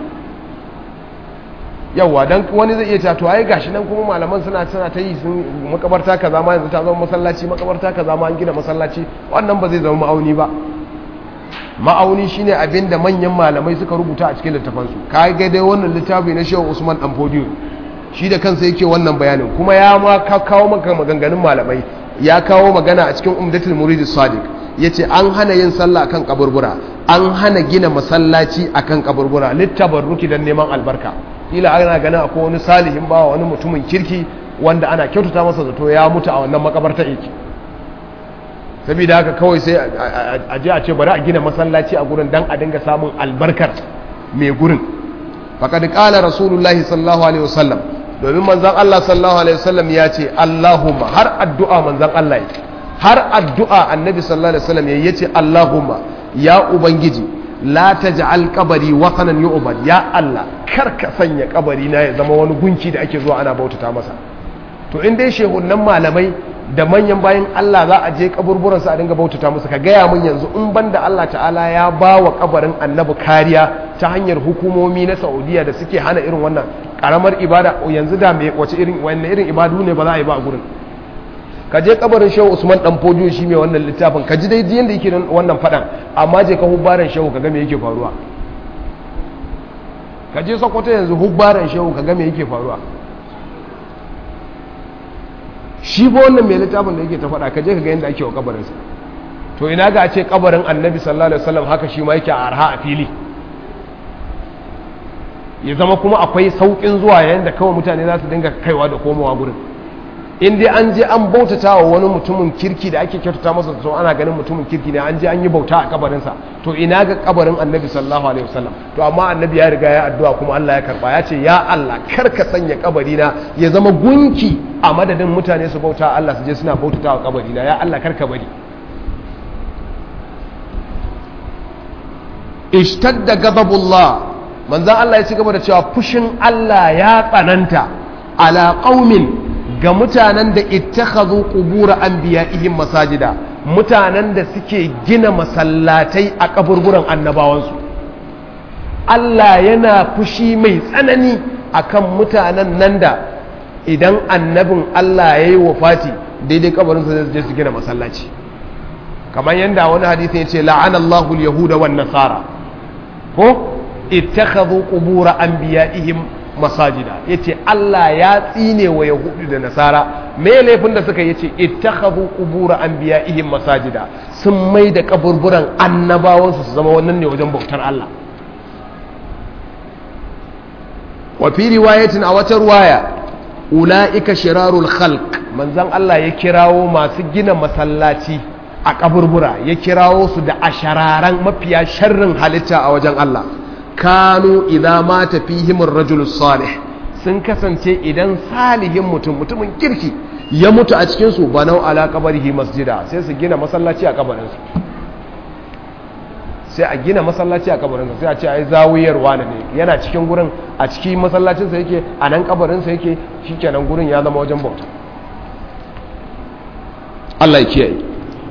yawwa dan wani zai iya to ai gashi nan kuma malaman suna suna ta yi sun makabarta kaza ma yanzu ta zama masallaci makabarta kaza ma an gina masallaci wannan ba zai zama ma'auni ba ma'auni shine abin da manyan malamai suka rubuta a cikin littafansu ka ga dai wannan littafi na Shehu Usman Dan Fodiyo shi da kansa yake wannan bayanin kuma ya ma kawo maka maganganun malamai ya kawo magana a cikin Umdatul Murid Sadiq yace an hana yin sallah akan kaburbura an hana gina masallaci akan kaburbura littabarruki dan neman albarka kila ana ganin akwai wani salihin bawa wani mutumin kirki wanda ana kyautata masa zato ya mutu a wannan makabarta yake saboda haka kawai sai a je a ce bari a gina masallaci a gurin dan a dinga samun albarkar mai gurin faqad qala rasulullahi sallallahu alaihi wasallam domin manzon Allah sallallahu alaihi wasallam ya ce Allahumma har addu'a manzon Allah yake har addu'a annabi sallallahu alaihi wasallam yayi yace Allahumma ya ubangiji la taj'al qabri watanan yu'bad ya Allah kar ka sanya kabari na ya zama wani gunki da ake zuwa ana bautata masa to in dai shehunan malamai da manyan bayan Allah za a je kaburburan su a dinga bautata musu ka gaya mun yanzu in banda Allah ta'ala ya ba wa kabarin annabi kariya ta hanyar hukumomi na Saudiya da suke hana irin wannan karamar ibada yanzu da me wace irin wannan irin ibadu ne ba za a yi ba a gurin ka je kabarin shehu usman dan fodiyo shi mai wannan littafin ka ji dai yadda yake wannan fadan amma je ka hubbaran shehu ka ga me yake faruwa ka je sokoto yanzu hubbaran shehu ka ga me yake faruwa shi ba wannan mai littafin da yake ta fada ka je ka ga yadda ake wa kabarinsa to ina ga a ce kabarin annabi sallallahu alaihi wasallam haka shi ma yake a arha a fili ya zama kuma akwai saukin zuwa yayin da kawai mutane za su dinga kaiwa da komowa gurin in dai an je an bautata wa wani mutumin kirki da ake kyautata masa to ana ganin mutumin kirki ne an je an yi bauta a kabarinsa to ina ga kabarin annabi sallallahu alaihi wasallam to amma annabi ya riga ya addu'a kuma Allah ya karba ya ce ya Allah kar ka sanya kabarina ya zama gunki a madadin mutane su bauta Allah su je suna bautata wa kabarina ya Allah kar ka bari ishtadda ghadabullah manzon Allah ya ci gaba da cewa fushin Allah ya tsananta ala qaumin ga mutanen da ittakhadhu qubur anbiya'ihim masajida mutanen da suke gina masallatai a kaburburan annabawansu Allah yana fushi mai tsanani akan mutanen nan da idan annabin Allah ya yi wafati daidai kabarinsa zai je su gina masallaci kamar yadda wani hadisi ya ce la'anallahu al-yahuda wan nasara ko ittakhadhu qubur anbiya'ihim masajida yace Allah ya tsine wa yahudu da nasara me laifin da suka yace ittakhadhu qubur anbiya'ihim masajida sun mai da kaburburan annabawansu su zama wannan ne wajen bautar Allah wa fi riwayatin a wata ruwaya ula'ika shirarul khalq manzon Allah ya kirawo masu gina masallaci a kaburbura ya kirawo su da ashararan mafiya sharrin halitta a wajen Allah kanu idza mata fihim ar-rajul salih sun kasance idan salihin mutum mutumin kirki ya mutu a cikin su banau ala qabrihi masjida sai su gina masallaci a kabarin su sai a gina masallaci a kabarin sa sai a ce ai zawiyar wani ne yana cikin gurin a cikin masallacin sa yake a nan kabarin sa yake shikenan gurin ya zama wajen bauta Allah ya kiyaye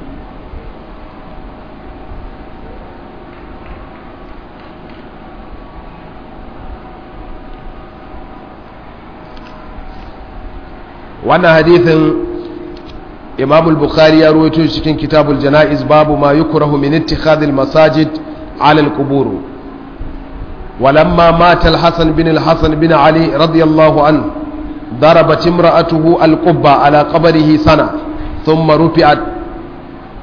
wannan hadithin imam al-bukhari ya ruwaito cikin kitabul jana'iz babu ma yukrahu min ittikhadil masajid ala al-qubur ولما مات الحسن بن الحسن بن علي رضي الله عنه ضربت امرأته القبة على قبره سنة ثم رفعت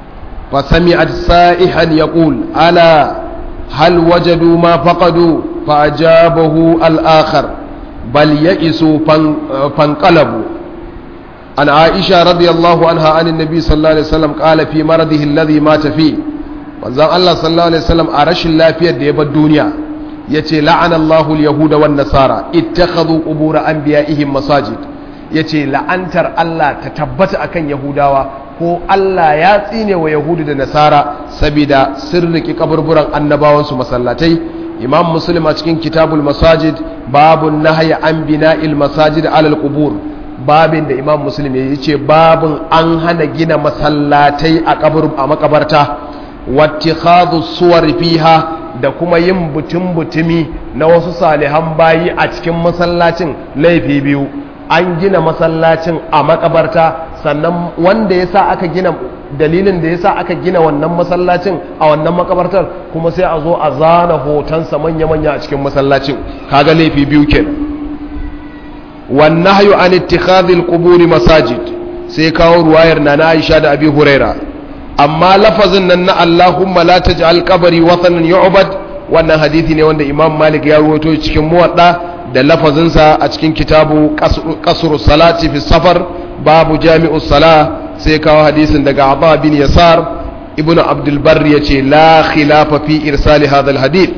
فسمعت سائحا يقول ألا هل وجدوا ما فقدوا فأجابه الآخر بل يئسوا فانقلبوا عن عائشة رضي الله عنها عن النبي صلى الله عليه وسلم قال في مرضه الذي مات فيه manzon Allah sallallahu alaihi wasallam a rashin lafiyar da ya bar duniya yace la'ana Allahu al-yahuda wan nasara ittakhadhu qubur anbiya'ihim masajid yace la'antar Allah ta tabbata akan yahudawa ko Allah ya tsine wa yahudu da nasara saboda sirriki kaburburan annabawansu masallatai imam muslim a cikin kitabul masajid babun nahyi an bina'il masajid alal qubur babin da imam muslim ya ce babin an hana gina masallatai a kabur a makabarta wattikhadhu suwar fiha da kuma yin butun butumi na wasu salihan bayi a cikin masallacin laifi biyu an gina masallacin a makabarta sannan wanda yasa aka gina dalilin da yasa aka gina wannan masallacin a wannan makabartar kuma sai a zo a zana hotonsa manya-manya a cikin masallacin kaga laifi biyu kenan wannan hayu an ittikhadhil quburi masajid sai kawo ruwayar na na Aisha da Abi Huraira amma lafazin nan na Allahumma la taj'al qabri wathanan yu'bad wannan hadisi ne wanda Imam Malik ya rawaito cikin muwadda da lafazinsa a cikin kitabu qasru salati fi safar babu jami'u sala sai kawo hadisin daga Aba bin Yasar ibnu Abdul Barr yace la khilafa fi irsali hadha al hadith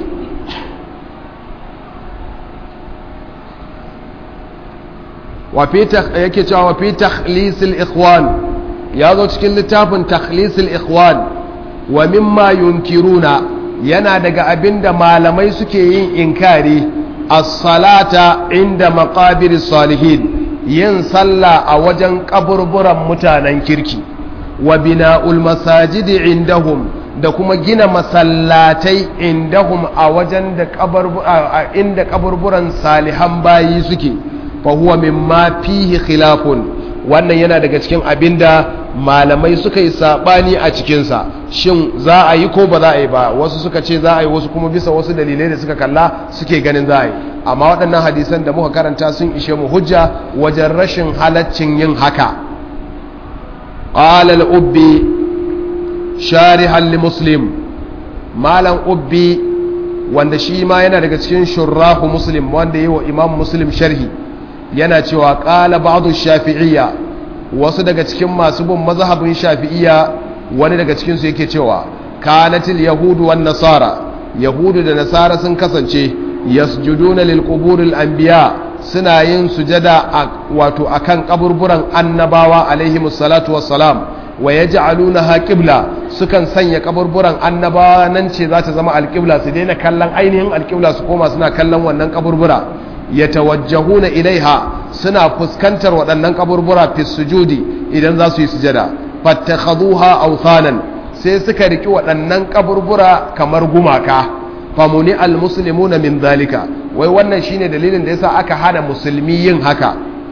yake cewa wa fi takhlisil ikhwan ya zo cikin littafin takhlisil ikhwan wa mimma yunkiruna yana daga abinda malamai suke yin inkari as-salata inda maqabiris salihin yin sallah a wajen kaburburan mutanen kirki wa bina'ul masajidi indahum da kuma gina masallatai indahum a wajen da inda kaburburan salihan bayi suke fahuwa mimma fihi khilafun wannan yana daga cikin abinda malamai suka yi sabani a cikinsa shin za a yi ko ba za a yi ba wasu suka ce za a yi wasu kuma bisa wasu dalilai da suka kalla suke ganin za a yi amma waɗannan hadisan da muka karanta sun ishe mu hujja wajen rashin halaccin yin haka qala al-ubbi sharihan li muslim malam ubbi wanda shi ma yana daga cikin shurrahu muslim wanda yi wa imam muslim sharhi yana cewa ƙala ba'adu shafi'iyya wasu daga cikin masu bin mazhabin shafi'iyya wani daga cikinsu yake cewa kanatil yahudu wan nasara yahudu da nasara sun kasance yasjuduna lil quburil anbiya suna yin sujada a wato akan kaburburan annabawa alaihi salatu wassalam wa yaj'alunaha qibla sukan sanya kaburburan annabawa nan ce za ta zama alqibla su daina kallon ainihin alqibla su koma suna kallon wannan kaburbura yatawajjahuna ilaiha suna fuskantar waɗannan kaburbura fi sujudi idan za su yi sujada fattakhaduha awthanan sai suka riki waɗannan kaburbura kamar gumaka famuni almuslimuna min zalika wai wannan shine dalilin da yasa aka hana musulmi yin haka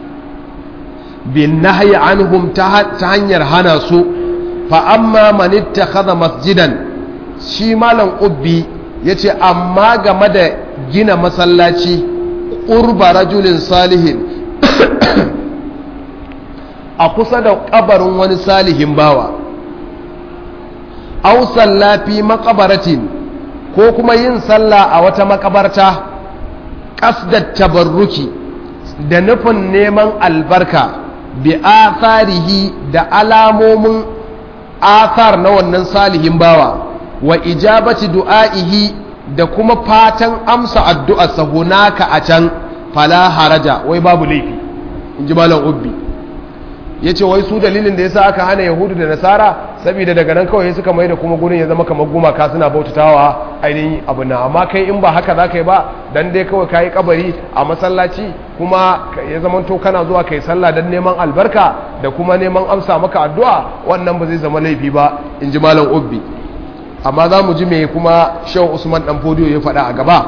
bin nahyi anhum ta hanyar hana su fa amma man ittakhadha masjidan shi malam ubbi yace amma game da gina masallaci ƙurba rajulin salihin a kusa da ƙabarin wani salihin bawa au sallafi makabaratin ko kuma yin sallah a wata makabarta ƙasdar tabarruki da nufin neman albarka bi atharihi da alamomin athar na wannan salihin bawa wa ijabati du'a'ihi da kuma fatan amsa addu'arsa hunaka a can fala haraja wai babu laifi in ji malam ubbi ya ce wai su dalilin da ya sa aka hana yahudu da nasara saboda daga nan kawai suka mai da kuma gurin ya zama kamar gumaka suna bautatawa ainihin abu na amma kai in ba haka za ka yi ba dan dai kawai ka yi kabari a masallaci kuma ya zama to kana zuwa kai sallah don neman albarka da kuma neman amsa maka addu'a wannan ba zai zama laifi ba in ji malam ubbi amma za mu ji mai kuma shan usman dan fodiyo ya faɗa a gaba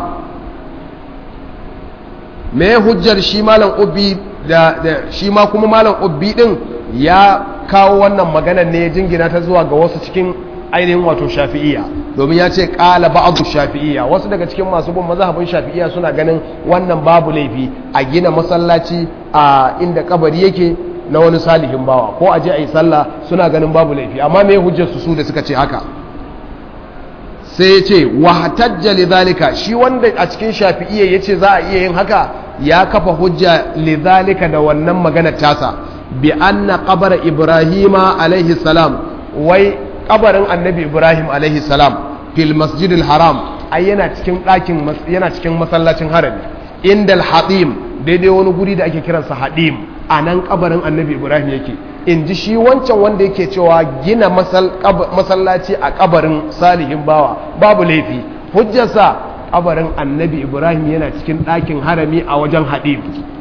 me hujjar shi malam ubbi da, shi ma kuma malam ubbi din ya kawo wannan maganar ne ya jingina ta zuwa ga wasu cikin ainihin wato shafi'iyya domin ya ce ƙala ba'adu shafi'iyya wasu daga cikin masu bin mazhabin shafi'iyya suna ganin wannan babu laifi a gina masallaci a inda kabari yake na wani salihin bawa ko a je a yi sallah suna ganin babu laifi amma me hujjar su su da suka ce haka sai ya ce wahtajja lidhalika shi wanda a cikin shafi'iyya yace za a iya yin haka ya kafa hujja lidhalika da wannan magana tasa bi anna qabr ibrahima alaihi salam wai kabarin annabi ibrahim alaihi salam fil masjidil haram ai yana cikin ɗakin yana cikin masallacin harami indal hadim daidai wani guri da ake kiransa hadim a nan kabarin annabi ibrahim yake in ji shi wancan wanda yake cewa gina masallaci a kabarin salihin bawa babu laifi hujjarsa kabarin annabi ibrahim yana cikin ɗakin harami a wajen hadim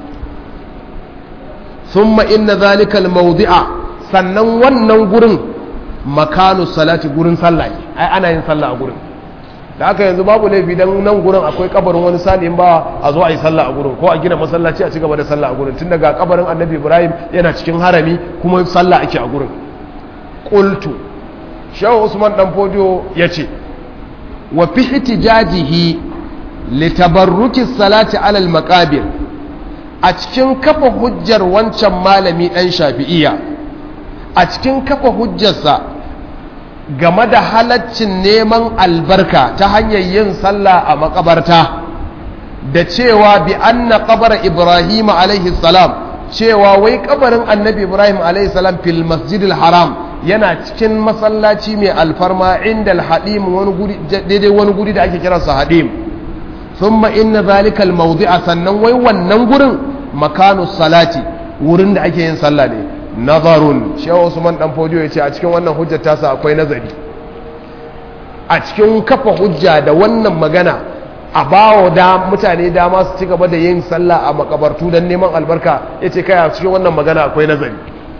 summa inna zalika mawdi'a sannan wannan gurin makanu salati gurin sallah ai ana yin sallah a gurin da aka yanzu babu laifi dan nan gurin akwai kabarin wani salihin ba a zo a yi sallah a gurin ko a gina masallaci a cigaba da sallah a gurin tun daga kabarin annabi ibrahim yana cikin harami kuma sallah ake a gurin qultu shaw usman dan fodiyo yace wa fi ihtijajihi li tabarruki salati ala al maqabir a cikin kafa hujjar wancan malami dan shafi'iyya a cikin kafa hujjarsa game da halaccin neman albarka ta hanyar yin sallah a makabarta da cewa bi anna qabara ibrahim alaihi salam cewa wai kabarin annabi ibrahim alaihi salam fil masjidil haram yana cikin masallaci mai alfarma inda alhadim wani guri daidai wani guri da ake kiransa hadim thumma inna zalika almawdi'a sannan wai wannan gurin makanu salati wurin da ake yin sallah ne nazarun shehu usman dan fodiyo ya ce a cikin wannan hujjar tasa akwai nazari a cikin kafa hujja da wannan magana a bawa da mutane dama su ci gaba da yin sallah a makabartu don neman albarka ya ce kai a cikin wannan magana akwai nazari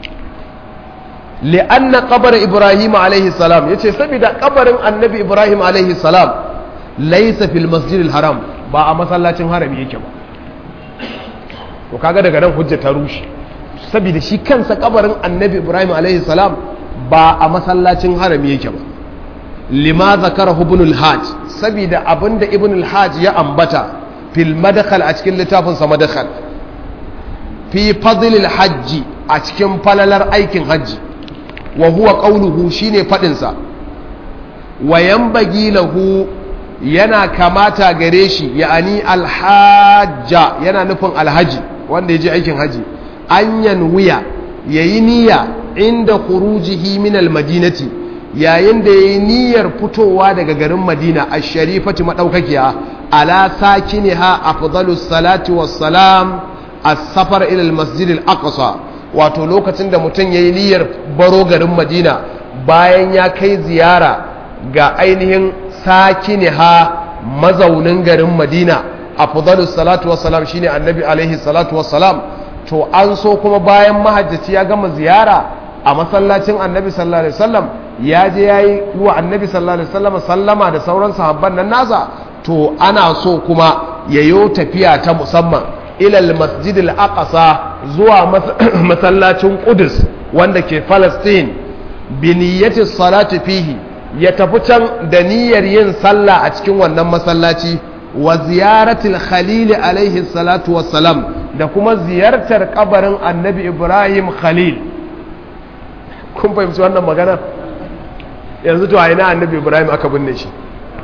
li'anna qabar ibrahim alaihi salam ya ce saboda kabarin annabi ibrahim alaihi salam laisa fil masjidil haram ba a masallacin harami yake ba to kaga daga nan hujja ta rushe saboda shi kansa kabarin annabi ibrahim alaihi salam ba a masallacin harami yake ba lima zakara ibn al-hajj saboda abinda ibn al-hajj ya ambata fil madkhal a cikin littafin sa madkhal fi fadl al-hajj a cikin falalar aikin hajji wa huwa qawluhu shine fadin sa wa yanbaghi lahu yana kamata gare shi ya'ani al-hajja yana nufin alhaji wanda ya je aikin haji an yanwiya ya yi niyya inda khurujihi min almadinati yayin da ya yi niyyar fitowa daga garin madina a sharifati maɗaukakiya ala sakiniha afdalus salati wassalam as-safar ila al-masjid al-aqsa wato lokacin da mutum yayi niyyar baro garin madina bayan ya kai ziyara ga ainihin sakiniha mazaunin garin madina afdalus salatu wassalam shine annabi alaihi salatu wassalam to an so kuma bayan mahajjaci ya gama ziyara a masallacin annabi sallallahu alaihi wasallam ya je yayi wa annabi sallallahu alaihi wasallam sallama da sauran sahabban nan nasa to ana so kuma yayo tafiya ta musamman ilal masjidil aqsa zuwa masallacin qudus wanda ke palestine bi niyyati salati fihi ya tafi can da niyyar yin sallah a cikin wannan masallaci wa ziyaratil khalil alaihi salatu wassalam da kuma ziyartar kabarin annabi ibrahim khalil kun fahimci wannan magana yanzu to a ina annabi ibrahim aka binne shi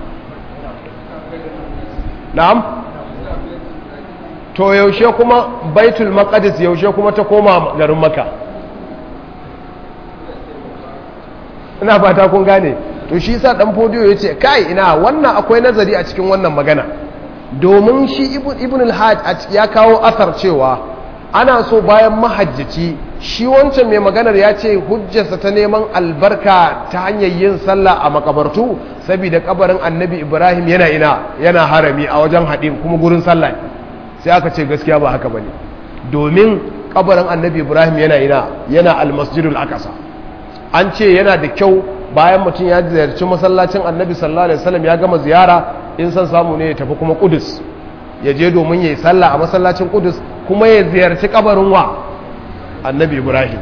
na'am to yaushe kuma baitul maqdis yaushe kuma ta koma garin maka ina fata kun gane to shi sa dan fodiyo ya ce kai ina wannan akwai nazari a cikin wannan magana domin shi ibn al-hajj ya kawo asar cewa ana so bayan mahajjaci shi wancan mai maganar ya ce hujjarsa ta neman albarka ta hanyar yin sallah a makabartu saboda kabarin annabi ibrahim yana ina yana harami a wajen haɗin kuma gurin sallah sai aka ce gaskiya ba haka bane domin kabarin annabi ibrahim yana ina yana almasjidul akasa an ce yana da kyau bayan mutum ya ziyarci masallacin annabi sallallahu alaihi wasallam ya gama ziyara in san samu ne ya tafi kuma kudus ya je domin ya yi sallah a masallacin kudus kuma ya ziyarci kabarin wa annabi ibrahim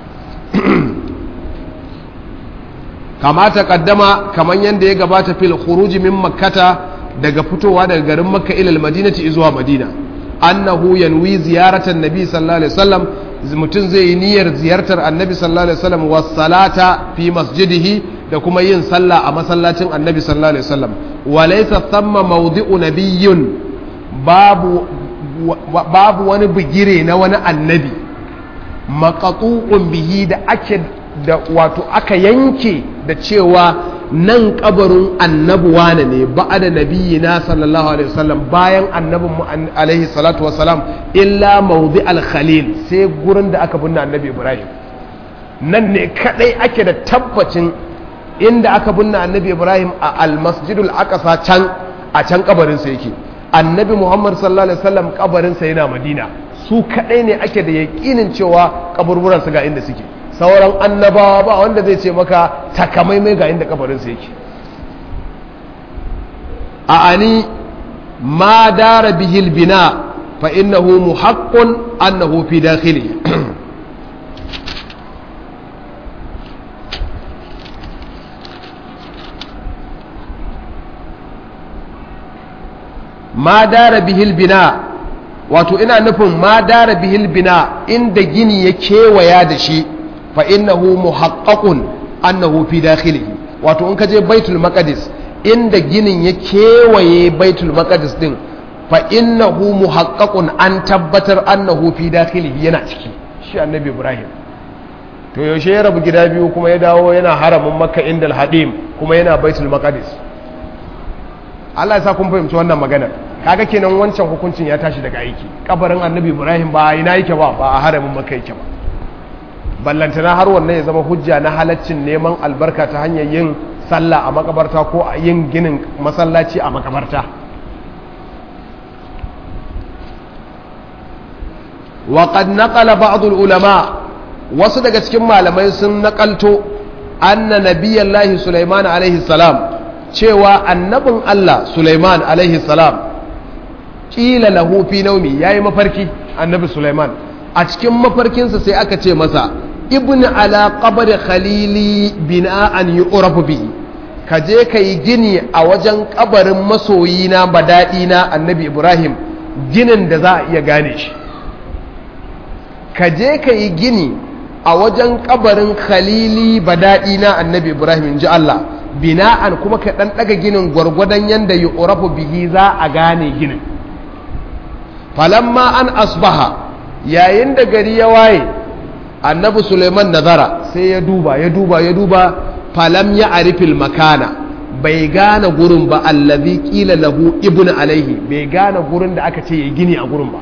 kamata kaddama kamar yadda ya gabata fil khuruji min makkata daga fitowa daga garin makka ilal madinati zuwa madina annahu yanwi ziyaratan nabi sallallahu alaihi wasallam mutum zai yi niyyar ziyartar annabi sallallahu alaihi wasallam was salata fi masjidihi da kuma yin sallah a masallacin annabi sallallahu alaihi wasallam wa laysa thamma mawdi'u nabiyyun babu babu wani bigire na wani annabi maqatu'un bihi da ake da wato aka yanke da cewa nan kabarin annabi wane ne ba'ada nabiyina sallallahu alaihi wasallam bayan annabin mu alaihi salatu wasalam illa mawdi al-khalil sai gurin da aka binne annabi ibrahim nan ne kadai ake da tabbacin inda aka binne annabi ibrahim a al-masjidul aqsa can a can kabarin sa yake annabi muhammad sallallahu alaihi wasallam kabarin sa yana madina su kadai ne ake da yakinin cewa kaburburan su ga inda suke sauran annabawa ba wanda zai ce maka takamaimai ga inda kabarinsa yake a ani ma dara bihil bina fa innahu muhaqqun annahu fi dakhili ma dara bihil bina wato ina nufin ma dara bihil bina inda gini ya kewaya da shi fa innahu muhaqqaqun annahu fi dakhilihi wato in ka je baitul maqdis inda ginin ya kewaye baitul maqdis din fa innahu muhaqqaqun an tabbatar annahu fi dakhilihi yana ciki shi annabi ibrahim to yaushe ya rabu gida biyu kuma ya dawo yana haramin makka indal hadim kuma yana baitul maqdis Allah ya sa kun fahimci wannan maganar kaga kenan wancan hukuncin ya tashi daga aiki kabarin annabi ibrahim ba ina yake ba ba a haramin makka yake ba ballantana har wannan ya zama hujja na halaccin neman albarka ta hanyar yin sallah a makabarta ko a yin ginin masallaci a makabarta waƙad naƙala ba'adul ulama wasu daga cikin malamai sun naƙalto anna nabiyallahi sulaiman alaihi salam cewa annabin allah sulaiman alaihi salam ƙila lahu fi naumi yayi mafarki annabi sulaiman a cikin mafarkinsa sai aka ce masa ibn ala qabr khalili bina'an yu'rafu bihi ka je ka yi gini a wajen kabarin masoyina na annabi ibrahim ginin da za a iya gane shi ka je ka yi gini a wajen kabarin khalili na annabi ibrahim in ji allah bina'an kuma ka ɗan ɗaga ginin gwargwadon yadda yu'rafu bihi za a gane ginin falamma an asbaha yayin da gari ya waye annabi suleiman nazara sai ya duba ya duba ya duba falam ya arifil makana bai gane gurin ba allazi kila lahu ibnu alaihi bai gane gurin da aka ce ya gini a gurin ba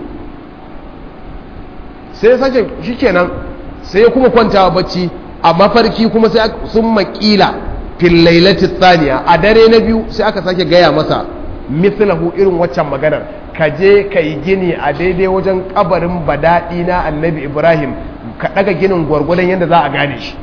sai sake shikenan sai kuma kwantawa bacci a mafarki kuma sai sun makila fil lailati thaniya a dare na biyu sai aka sake gaya masa mithlahu irin waccan maganar ka je ka yi gini a daidai wajen kabarin badaɗi na annabi ibrahim ka ɗaga ginin gwargwadon yadda za a gane shi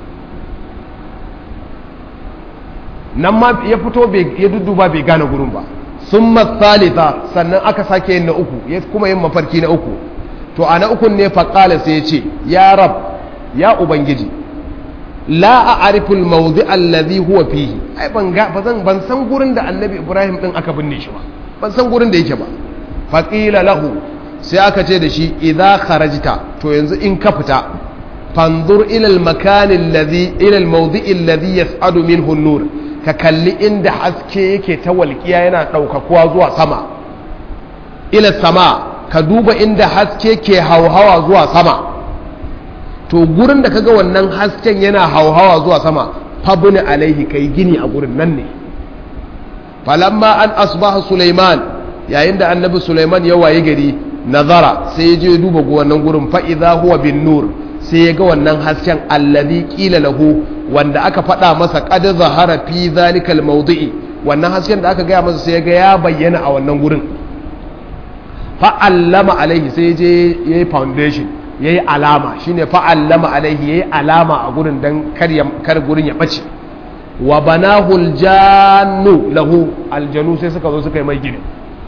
nan ma ya fito ya dudduba bai gane gurin ba sun matsalita sannan aka sake yin na uku ya kuma yin mafarki na uku to a na ukun ne faƙala sai ya ce ya rab ya ubangiji la a arifin mawudi allazi huwa fihi ai ban ban san gurin da annabi ibrahim din aka binne shi ba ban san gurin da yake ba faƙila lahu sai aka ce da shi idza kharajta to yanzu in ka fita fanzur ila al-makan alladhi ila al-mawdi'i alladhi yas'adu minhu an-nur ka kalli inda haske yake ta walƙiya yana ɗaukakuwa zuwa sama ila sama ka duba inda haske ke hauhawa zuwa sama to gurin da kaga wannan hasken yana hauhawa zuwa sama fabni alaihi kai gini a gurin nan ne falamma an asbaha Sulaiman yayin da annabi Sulaiman ya waye gari nazara sai ya je duba wannan gurin fa idza huwa bin nur sai ya ga wannan hasken alladhi qila lahu wanda aka faɗa masa qad zahara fi zalika almawdi'i wannan hasken da aka gaya masa sai ya ga ya bayyana a wannan gurin fa allama alaihi sai je yayi foundation yayi alama shine fa allama alaihi yayi alama a gurin dan kar kar gurin ya bace wa banahu aljannu lahu aljanu sai suka zo suka yi mai gini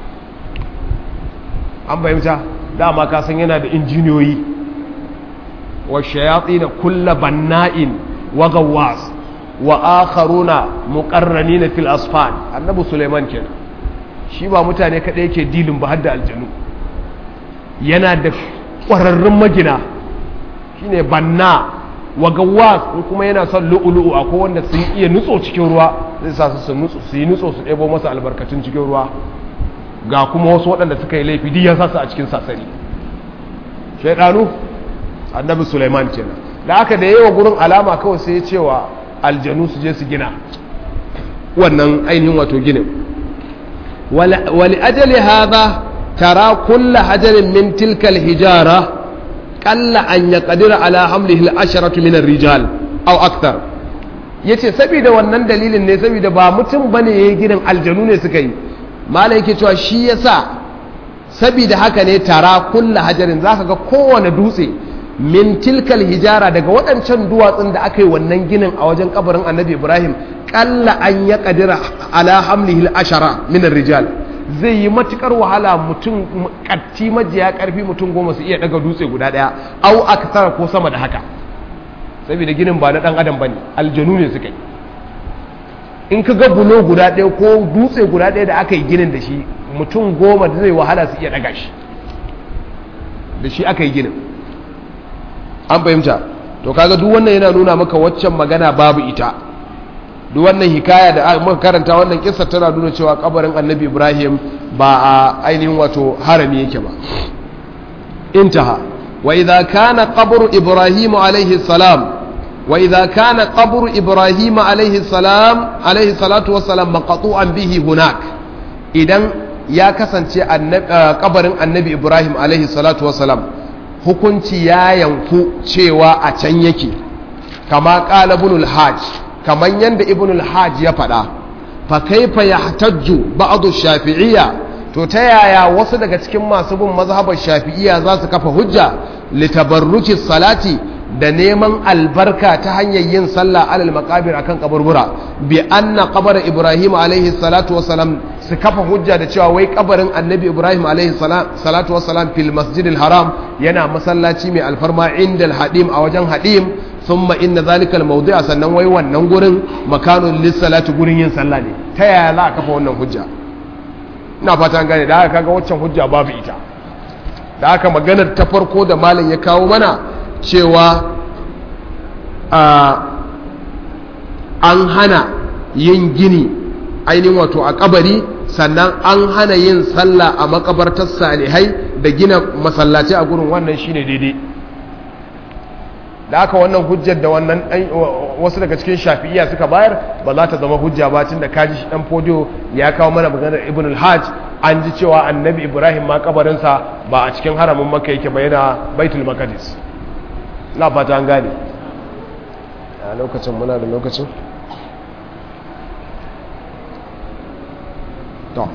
an fahimta dama ka san yana da injiniyoyi wa shayatin kulla banna'in wa gawwas wa akharuna muqarranina fil asfal annabi suleiman kenan shi ba mutane kadai yake dilin ba har da aljanu yana da ƙwararrun magina shine banna wa gawwas in kuma yana son lu'ulu'u akwai wanda sun iya nutso cikin ruwa zai sa su nutso su yi nutso su ɗebo masa albarkatun cikin ruwa ga kuma wasu waɗanda suka yi laifi duk ya sa su a cikin sasari shaidanu annabi suleiman kenan da aka da yawa gurin alama kawai sai ya cewa aljanu su je su gina wannan ainihin wato ginin wali ajali hadha tara kulla hajarin min tilkal hijara qalla an yaqdira ala hamlihi al-asharatu min ar-rijal aw akthar yace saboda wannan dalilin ne saboda ba mutum bane yayi ginin aljanu ne suka yi malai yake cewa shi yasa saboda haka ne tara kulla hajarin zaka ga kowane dutse min tilkal hijara daga waɗancan duwatsun da aka yi wannan ginin a wajen kabarin annabi ibrahim ƙalla an ya ƙadira ala hamlihi ashara min rijal zai yi matukar wahala mutum ƙatti majiya ƙarfi mutum goma su iya daga dutse guda ɗaya au aksara ko sama da haka saboda ginin ba na ɗan adam bane aljanu ne suka yi in ka ga bulo guda ɗaya ko dutse guda ɗaya da aka yi ginin da shi mutum goma zai wahala su iya daga shi da shi aka yi ginin an fahimta to kaga duk wannan yana nuna maka waccan magana babu ita duk wannan hikaya da muka karanta wannan kissa tana nuna cewa kabarin annabi ibrahim ba a ainihin wato harami yake ba intaha wa idza kana qabru ibrahim alayhi salam wa idza kana qabru ibrahim alayhi salam alayhi salatu wassalam maqtu'an bihi hunak idan ya kasance kabarin annabi ibrahim alayhi salatu wassalam hukunci ya yanku cewa a can yake kama ƙala ibnul hajj kaman yanda ibnul hajj ya faɗa fa kaifa yahtajju ba'du shafi'iyya to ta yaya wasu daga cikin masu bin mazhabar shafi'iyya za su kafa hujja litabarruki salati da neman albarka ta hanyar yin sallah alal maqabir akan kaburbura bi anna qabr ibrahim alaihi salatu wasalam su kafa hujja da cewa wai kabarin annabi ibrahim alaihi salatu wasalam fil masjidil haram yana masallaci mai alfarma inda hadim a wajen hadim thumma inna zalika al sannan wai wannan gurin makanun lis-salati gurin yin sallah ne ta yaya za a kafa wannan hujja ina fata gane da haka kaga waccan hujja babu ita da haka maganar ta farko da malam ya kawo mana cewa an hana yin gini ainihin wato a kabari sannan an hana yin sallah a makabartar salihai da gina masallaci a gurin wannan shine daidai da aka wannan hujjar da wannan wasu daga cikin shafi'iya suka bayar ba za ta zama hujja ba tun da kaji dan fodiyo ya kawo mana maganar ibn al-hajj an ji cewa annabi ibrahim ma kabarinsa ba a cikin haramin maka yake ba yana baitul maqdis na fata an gane a lokacin muna da lokacin to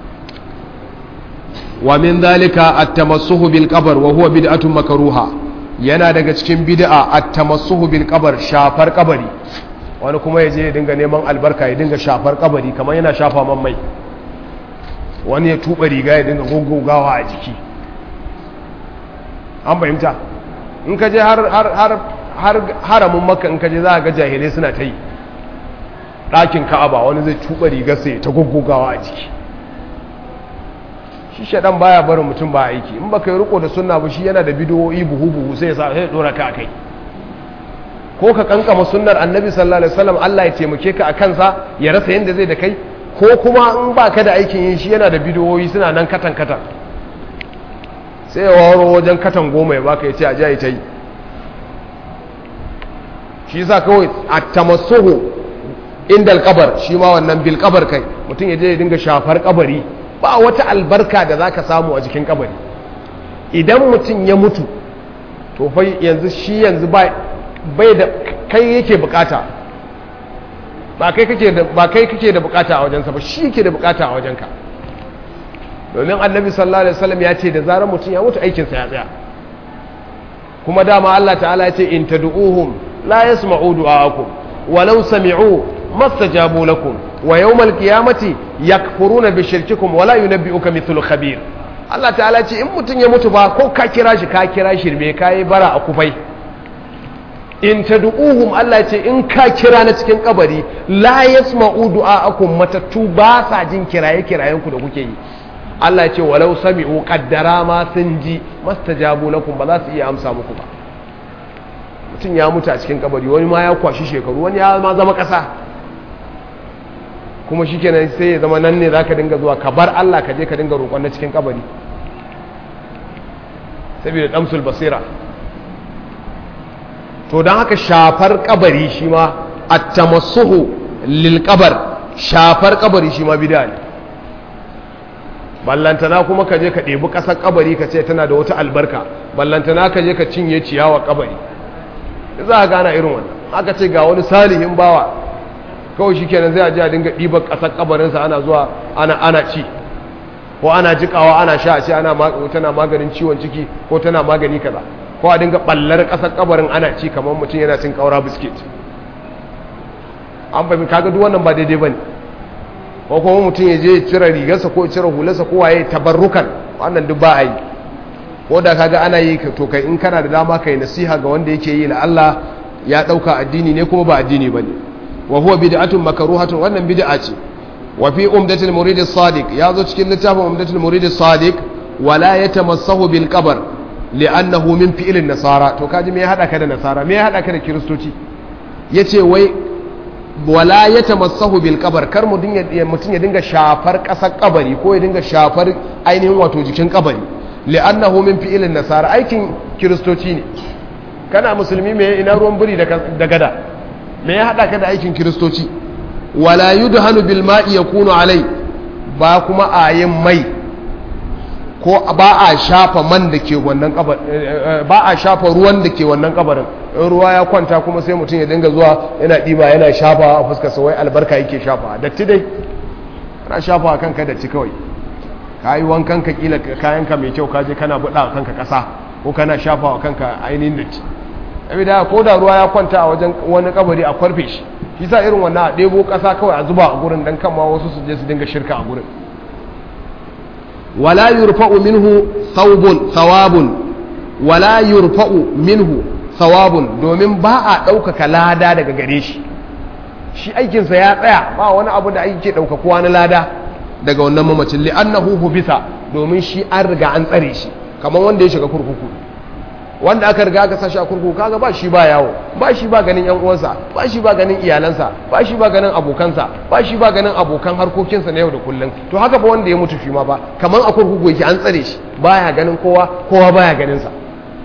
wa min dhalika at-tamassuhu bil qabr wa huwa bid'atun makruha yana daga cikin bid'a at-tamassuhu bil qabr shafar kabari wani kuma yaje ya dinga neman albarka ya dinga shafar kabari kamar yana shafa man mai wani ya tuba riga ya dinga gogogawa a jiki an fahimta in ka je har haramin maka in ka je za ga jahilai suna ta yi ɗakin ka'aba wani zai tuba riga sai ta gogogawa a jiki shi shaɗan baya barin mutum ba aiki in baka yi riko da sunna ba shi yana da bidiyoyi buhu-buhu sai ya sa sai dora ka kai ko ka kankama sunnar annabi sallallahu alaihi wasallam Allah ya taimake ka a kansa ya rasa yanda zai da kai ko kuma in baka da aikin yin shi yana da bidiyoyi suna nan katan katan sai ya waro wajen katan goma ya baka ya ce a jayi ta yi shi yasa kawai a tamassuhu inda alkabar shi ma wannan bil kabar kai mutum ya je ya dinga shafar kabari ba wata albarka da za ka samu a jikin kabari idan mutum ya mutu to fa yanzu shi yanzu bai da kai yake bukata ba kai kake da ba kai kake da bukata a wajensa ba shi yake da bukata a wajenka domin annabi sallallahu alaihi wasallam ya ce da zarar mutum ya mutu aikinsa ya tsaya kuma dama Allah ta'ala ya ce in tad'uhum la yasma'u du'aakum walau sami'u mastajabu lakum wa yawmal qiyamati yakfuruna bi shirkikum wa la yunabbi'uka mithlu khabir Allah ta'ala ce in mutun ya mutu ba ko ka kira shi ka kira shi me kai bara a kufai in tad'uhum Allah ce in ka kira na cikin kabari la yasma'u du'aakum matattu ba sa jin kiraye kirayen ku da kuke yi Allah ya ce walau sami'u qaddara ma sun ji mastajabu lakum ba za su iya amsa muku ba mutum ya mutu a cikin kabari wani ma ya kwashi shekaru wani ya ma zama kasa kuma shikenan sai ya zama nan ne zaka dinga zuwa ka bar Allah ka je ka dinga roƙon na cikin kabari saboda damsul basira to don haka shafar kabari shi ma at-tamassuhu lil qabar shafar kabari shi ma bid'a ne ballantana kuma ka je ka ɗebi ƙasar kabari ka ce tana da wata albarka ballantana ka je ka cinye ciyawa kabari za a gana irin wannan aka ce ga wani salihin bawa kawai shi kenan zai a ji a dinga ɗibar ƙasar kabarinsa ana zuwa ana ana ci ko ana jikawa ana sha a ce ana tana maganin ciwon ciki ko tana magani kaza ko a dinga ballar ƙasar kabarin ana ci kamar mutum yana cin ƙaura biskit an fahimta kaga duk wannan ba daidai bane ko kuma mutum ya je cire rigarsa ko cire hularsa ko waye tabarrukan wannan duk ba a yi ko da kaga ana yi to kai in kana da dama kai nasiha ga wanda yake yi la Allah ya dauka addini ne kuma ba addini bane wa huwa bid'atun makruhatun wannan bid'a ce wa fi umdatul murid as-sadiq ya zo cikin littafin umdatul murid as-sadiq wala yatamassahu bil qabr li'annahu min fi'lin nasara to kaji me ya hada ka da nasara me ya hada ka da kiristoci yace wai wala ya tamassahu bil kabar kar mutum ya dinga shafar ƙasar kabari ko ya dinga shafar ainihin wato jikin kabari li'annahu min fi'ilin nasara aikin kiristoci ne kana musulmi me ina ruwan biri da gada me ya hada ka da aikin kiristoci wala yudhanu bil ma'i yakunu alai ba kuma ayin mai ko ba a shafa man da ke wannan kabar ba a shafa ruwan da ke wannan kabarin in ruwa ya kwanta kuma sai mutum ya dinga zuwa yana ɗiba yana shafa a fuskar sa wai albarka yake shafa datti dai kana shafa a kanka datti kawai ka yi wankan ka kila kayanka mai kyau kaje kana buɗa a kanka ƙasa ko kana shafa a kanka ainihin datti abi da ko da ruwa ya kwanta a wajen wani kabari a kwarfe shi shi sa irin wannan a ɗebo ƙasa kawai a zuba a gurin dan kan ma wasu su je su dinga shirka a gurin wala yurfa'u minhu thawbun thawabun wala yurfa'u minhu thawabun domin ba a ɗaukaka lada daga gare shi shi aikinsa ya tsaya ba wani abu da ake ɗaukakuwa na lada daga wannan mamacin li'annahu hubisa domin shi an riga an tsare shi kamar wanda ya shiga kurkuku wanda aka riga aka sashi a kurkuku kaga ba shi ba yawo ba shi ba ganin yan uwansa ba shi ba ganin iyalansa ba shi ba ganin abokansa ba shi ba ganin abokan harkokinsa na yau da kullum to haka ba wanda ya mutu shi ma ba kamar a kurkuku yake an tsare shi baya ganin kowa kowa baya ganin sa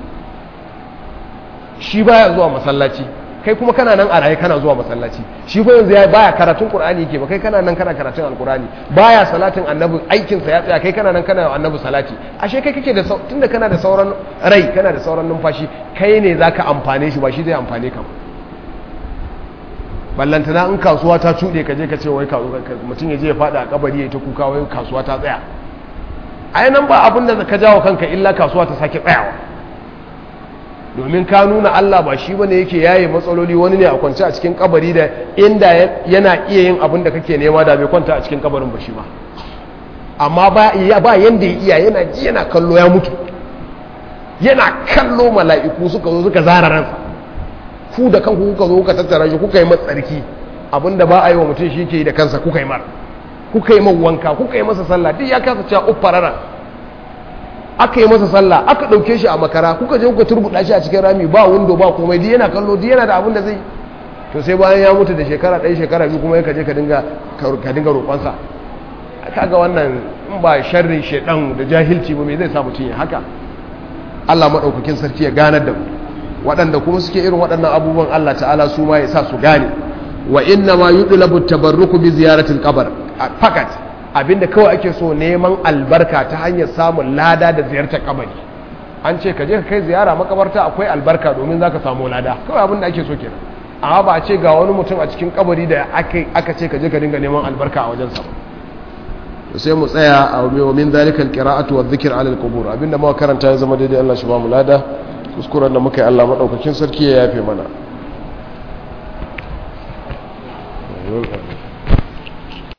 shi baya zuwa masallaci kai kuma kana nan a raye kana zuwa masallaci shi fa yanzu ya baya karatun qur'ani yake ba kai kana nan kana karatun alqur'ani baya salatin annabi aikin sa ya tsaya kai kana nan kana annabi salati ashe kai kake da tunda kana da sauran rai kana da sauran numfashi kai ne zaka amfane shi ba shi zai amfane ka ballantana in kasuwa ta cuɗe ka je ka ce wai mutum ya je ya faɗa a kabari ya ta kuka wai kasuwa ta tsaya ai nan ba abin da ka jawo kanka illa kasuwa ta sake tsayawa domin ka nuna Allah ba shi bane yake yaye matsaloli wani ne a kwance a cikin kabari da inda yana iya yin abin da kake nema da bai kwanta a cikin kabarin ba shi ba amma ba ba yanda ya iya yana ji yana kallo ya mutu yana kallo mala'iku suka zo suka zara ransa ku da kanku kuka zo kuka tattara shi kuka yi matsarki abinda ba a yi wa mutum shi ke yi da kansa kuka yi mar kuka yi wanka kuka yi masa sallah duk ya kasa cewa uffarara aka yi masa sallah aka ɗauke shi a makara kuka je kuka turbuɗa shi a cikin rami ba windo ba komai duk yana kallo duk yana da abin da zai to sai bayan ya mutu da shekara ɗaya shekara biyu kuma ka je ka dinga ka dinga roƙonsa kaga wannan in ba sharrin shedan da jahilci ba me zai sa mutum ya haka Allah madaukakin sarki ya ganar da mu waɗanda kuma suke irin waɗannan abubuwan Allah ta'ala su ma ya sa su gane wa inna ma yudlabu tabarruku bi ziyaratil qabr fakat abinda kawai ake so neman albarka ta hanyar samun lada da ziyartar kabari an ce ka je ka kai ziyara makabarta akwai albarka domin zaka samu lada kawai abinda ake so kenan amma ba a ce ga wani mutum a cikin kabari da aka ce ka je ka dinga neman albarka a wajen sa sai mu tsaya a wa min zalika alqira'atu wa dhikr 'ala alqubur abinda muka karanta ya zama daidai Allah shi ba mu lada kuskuren da muka yi Allah madaukakin sarki ya yafe mana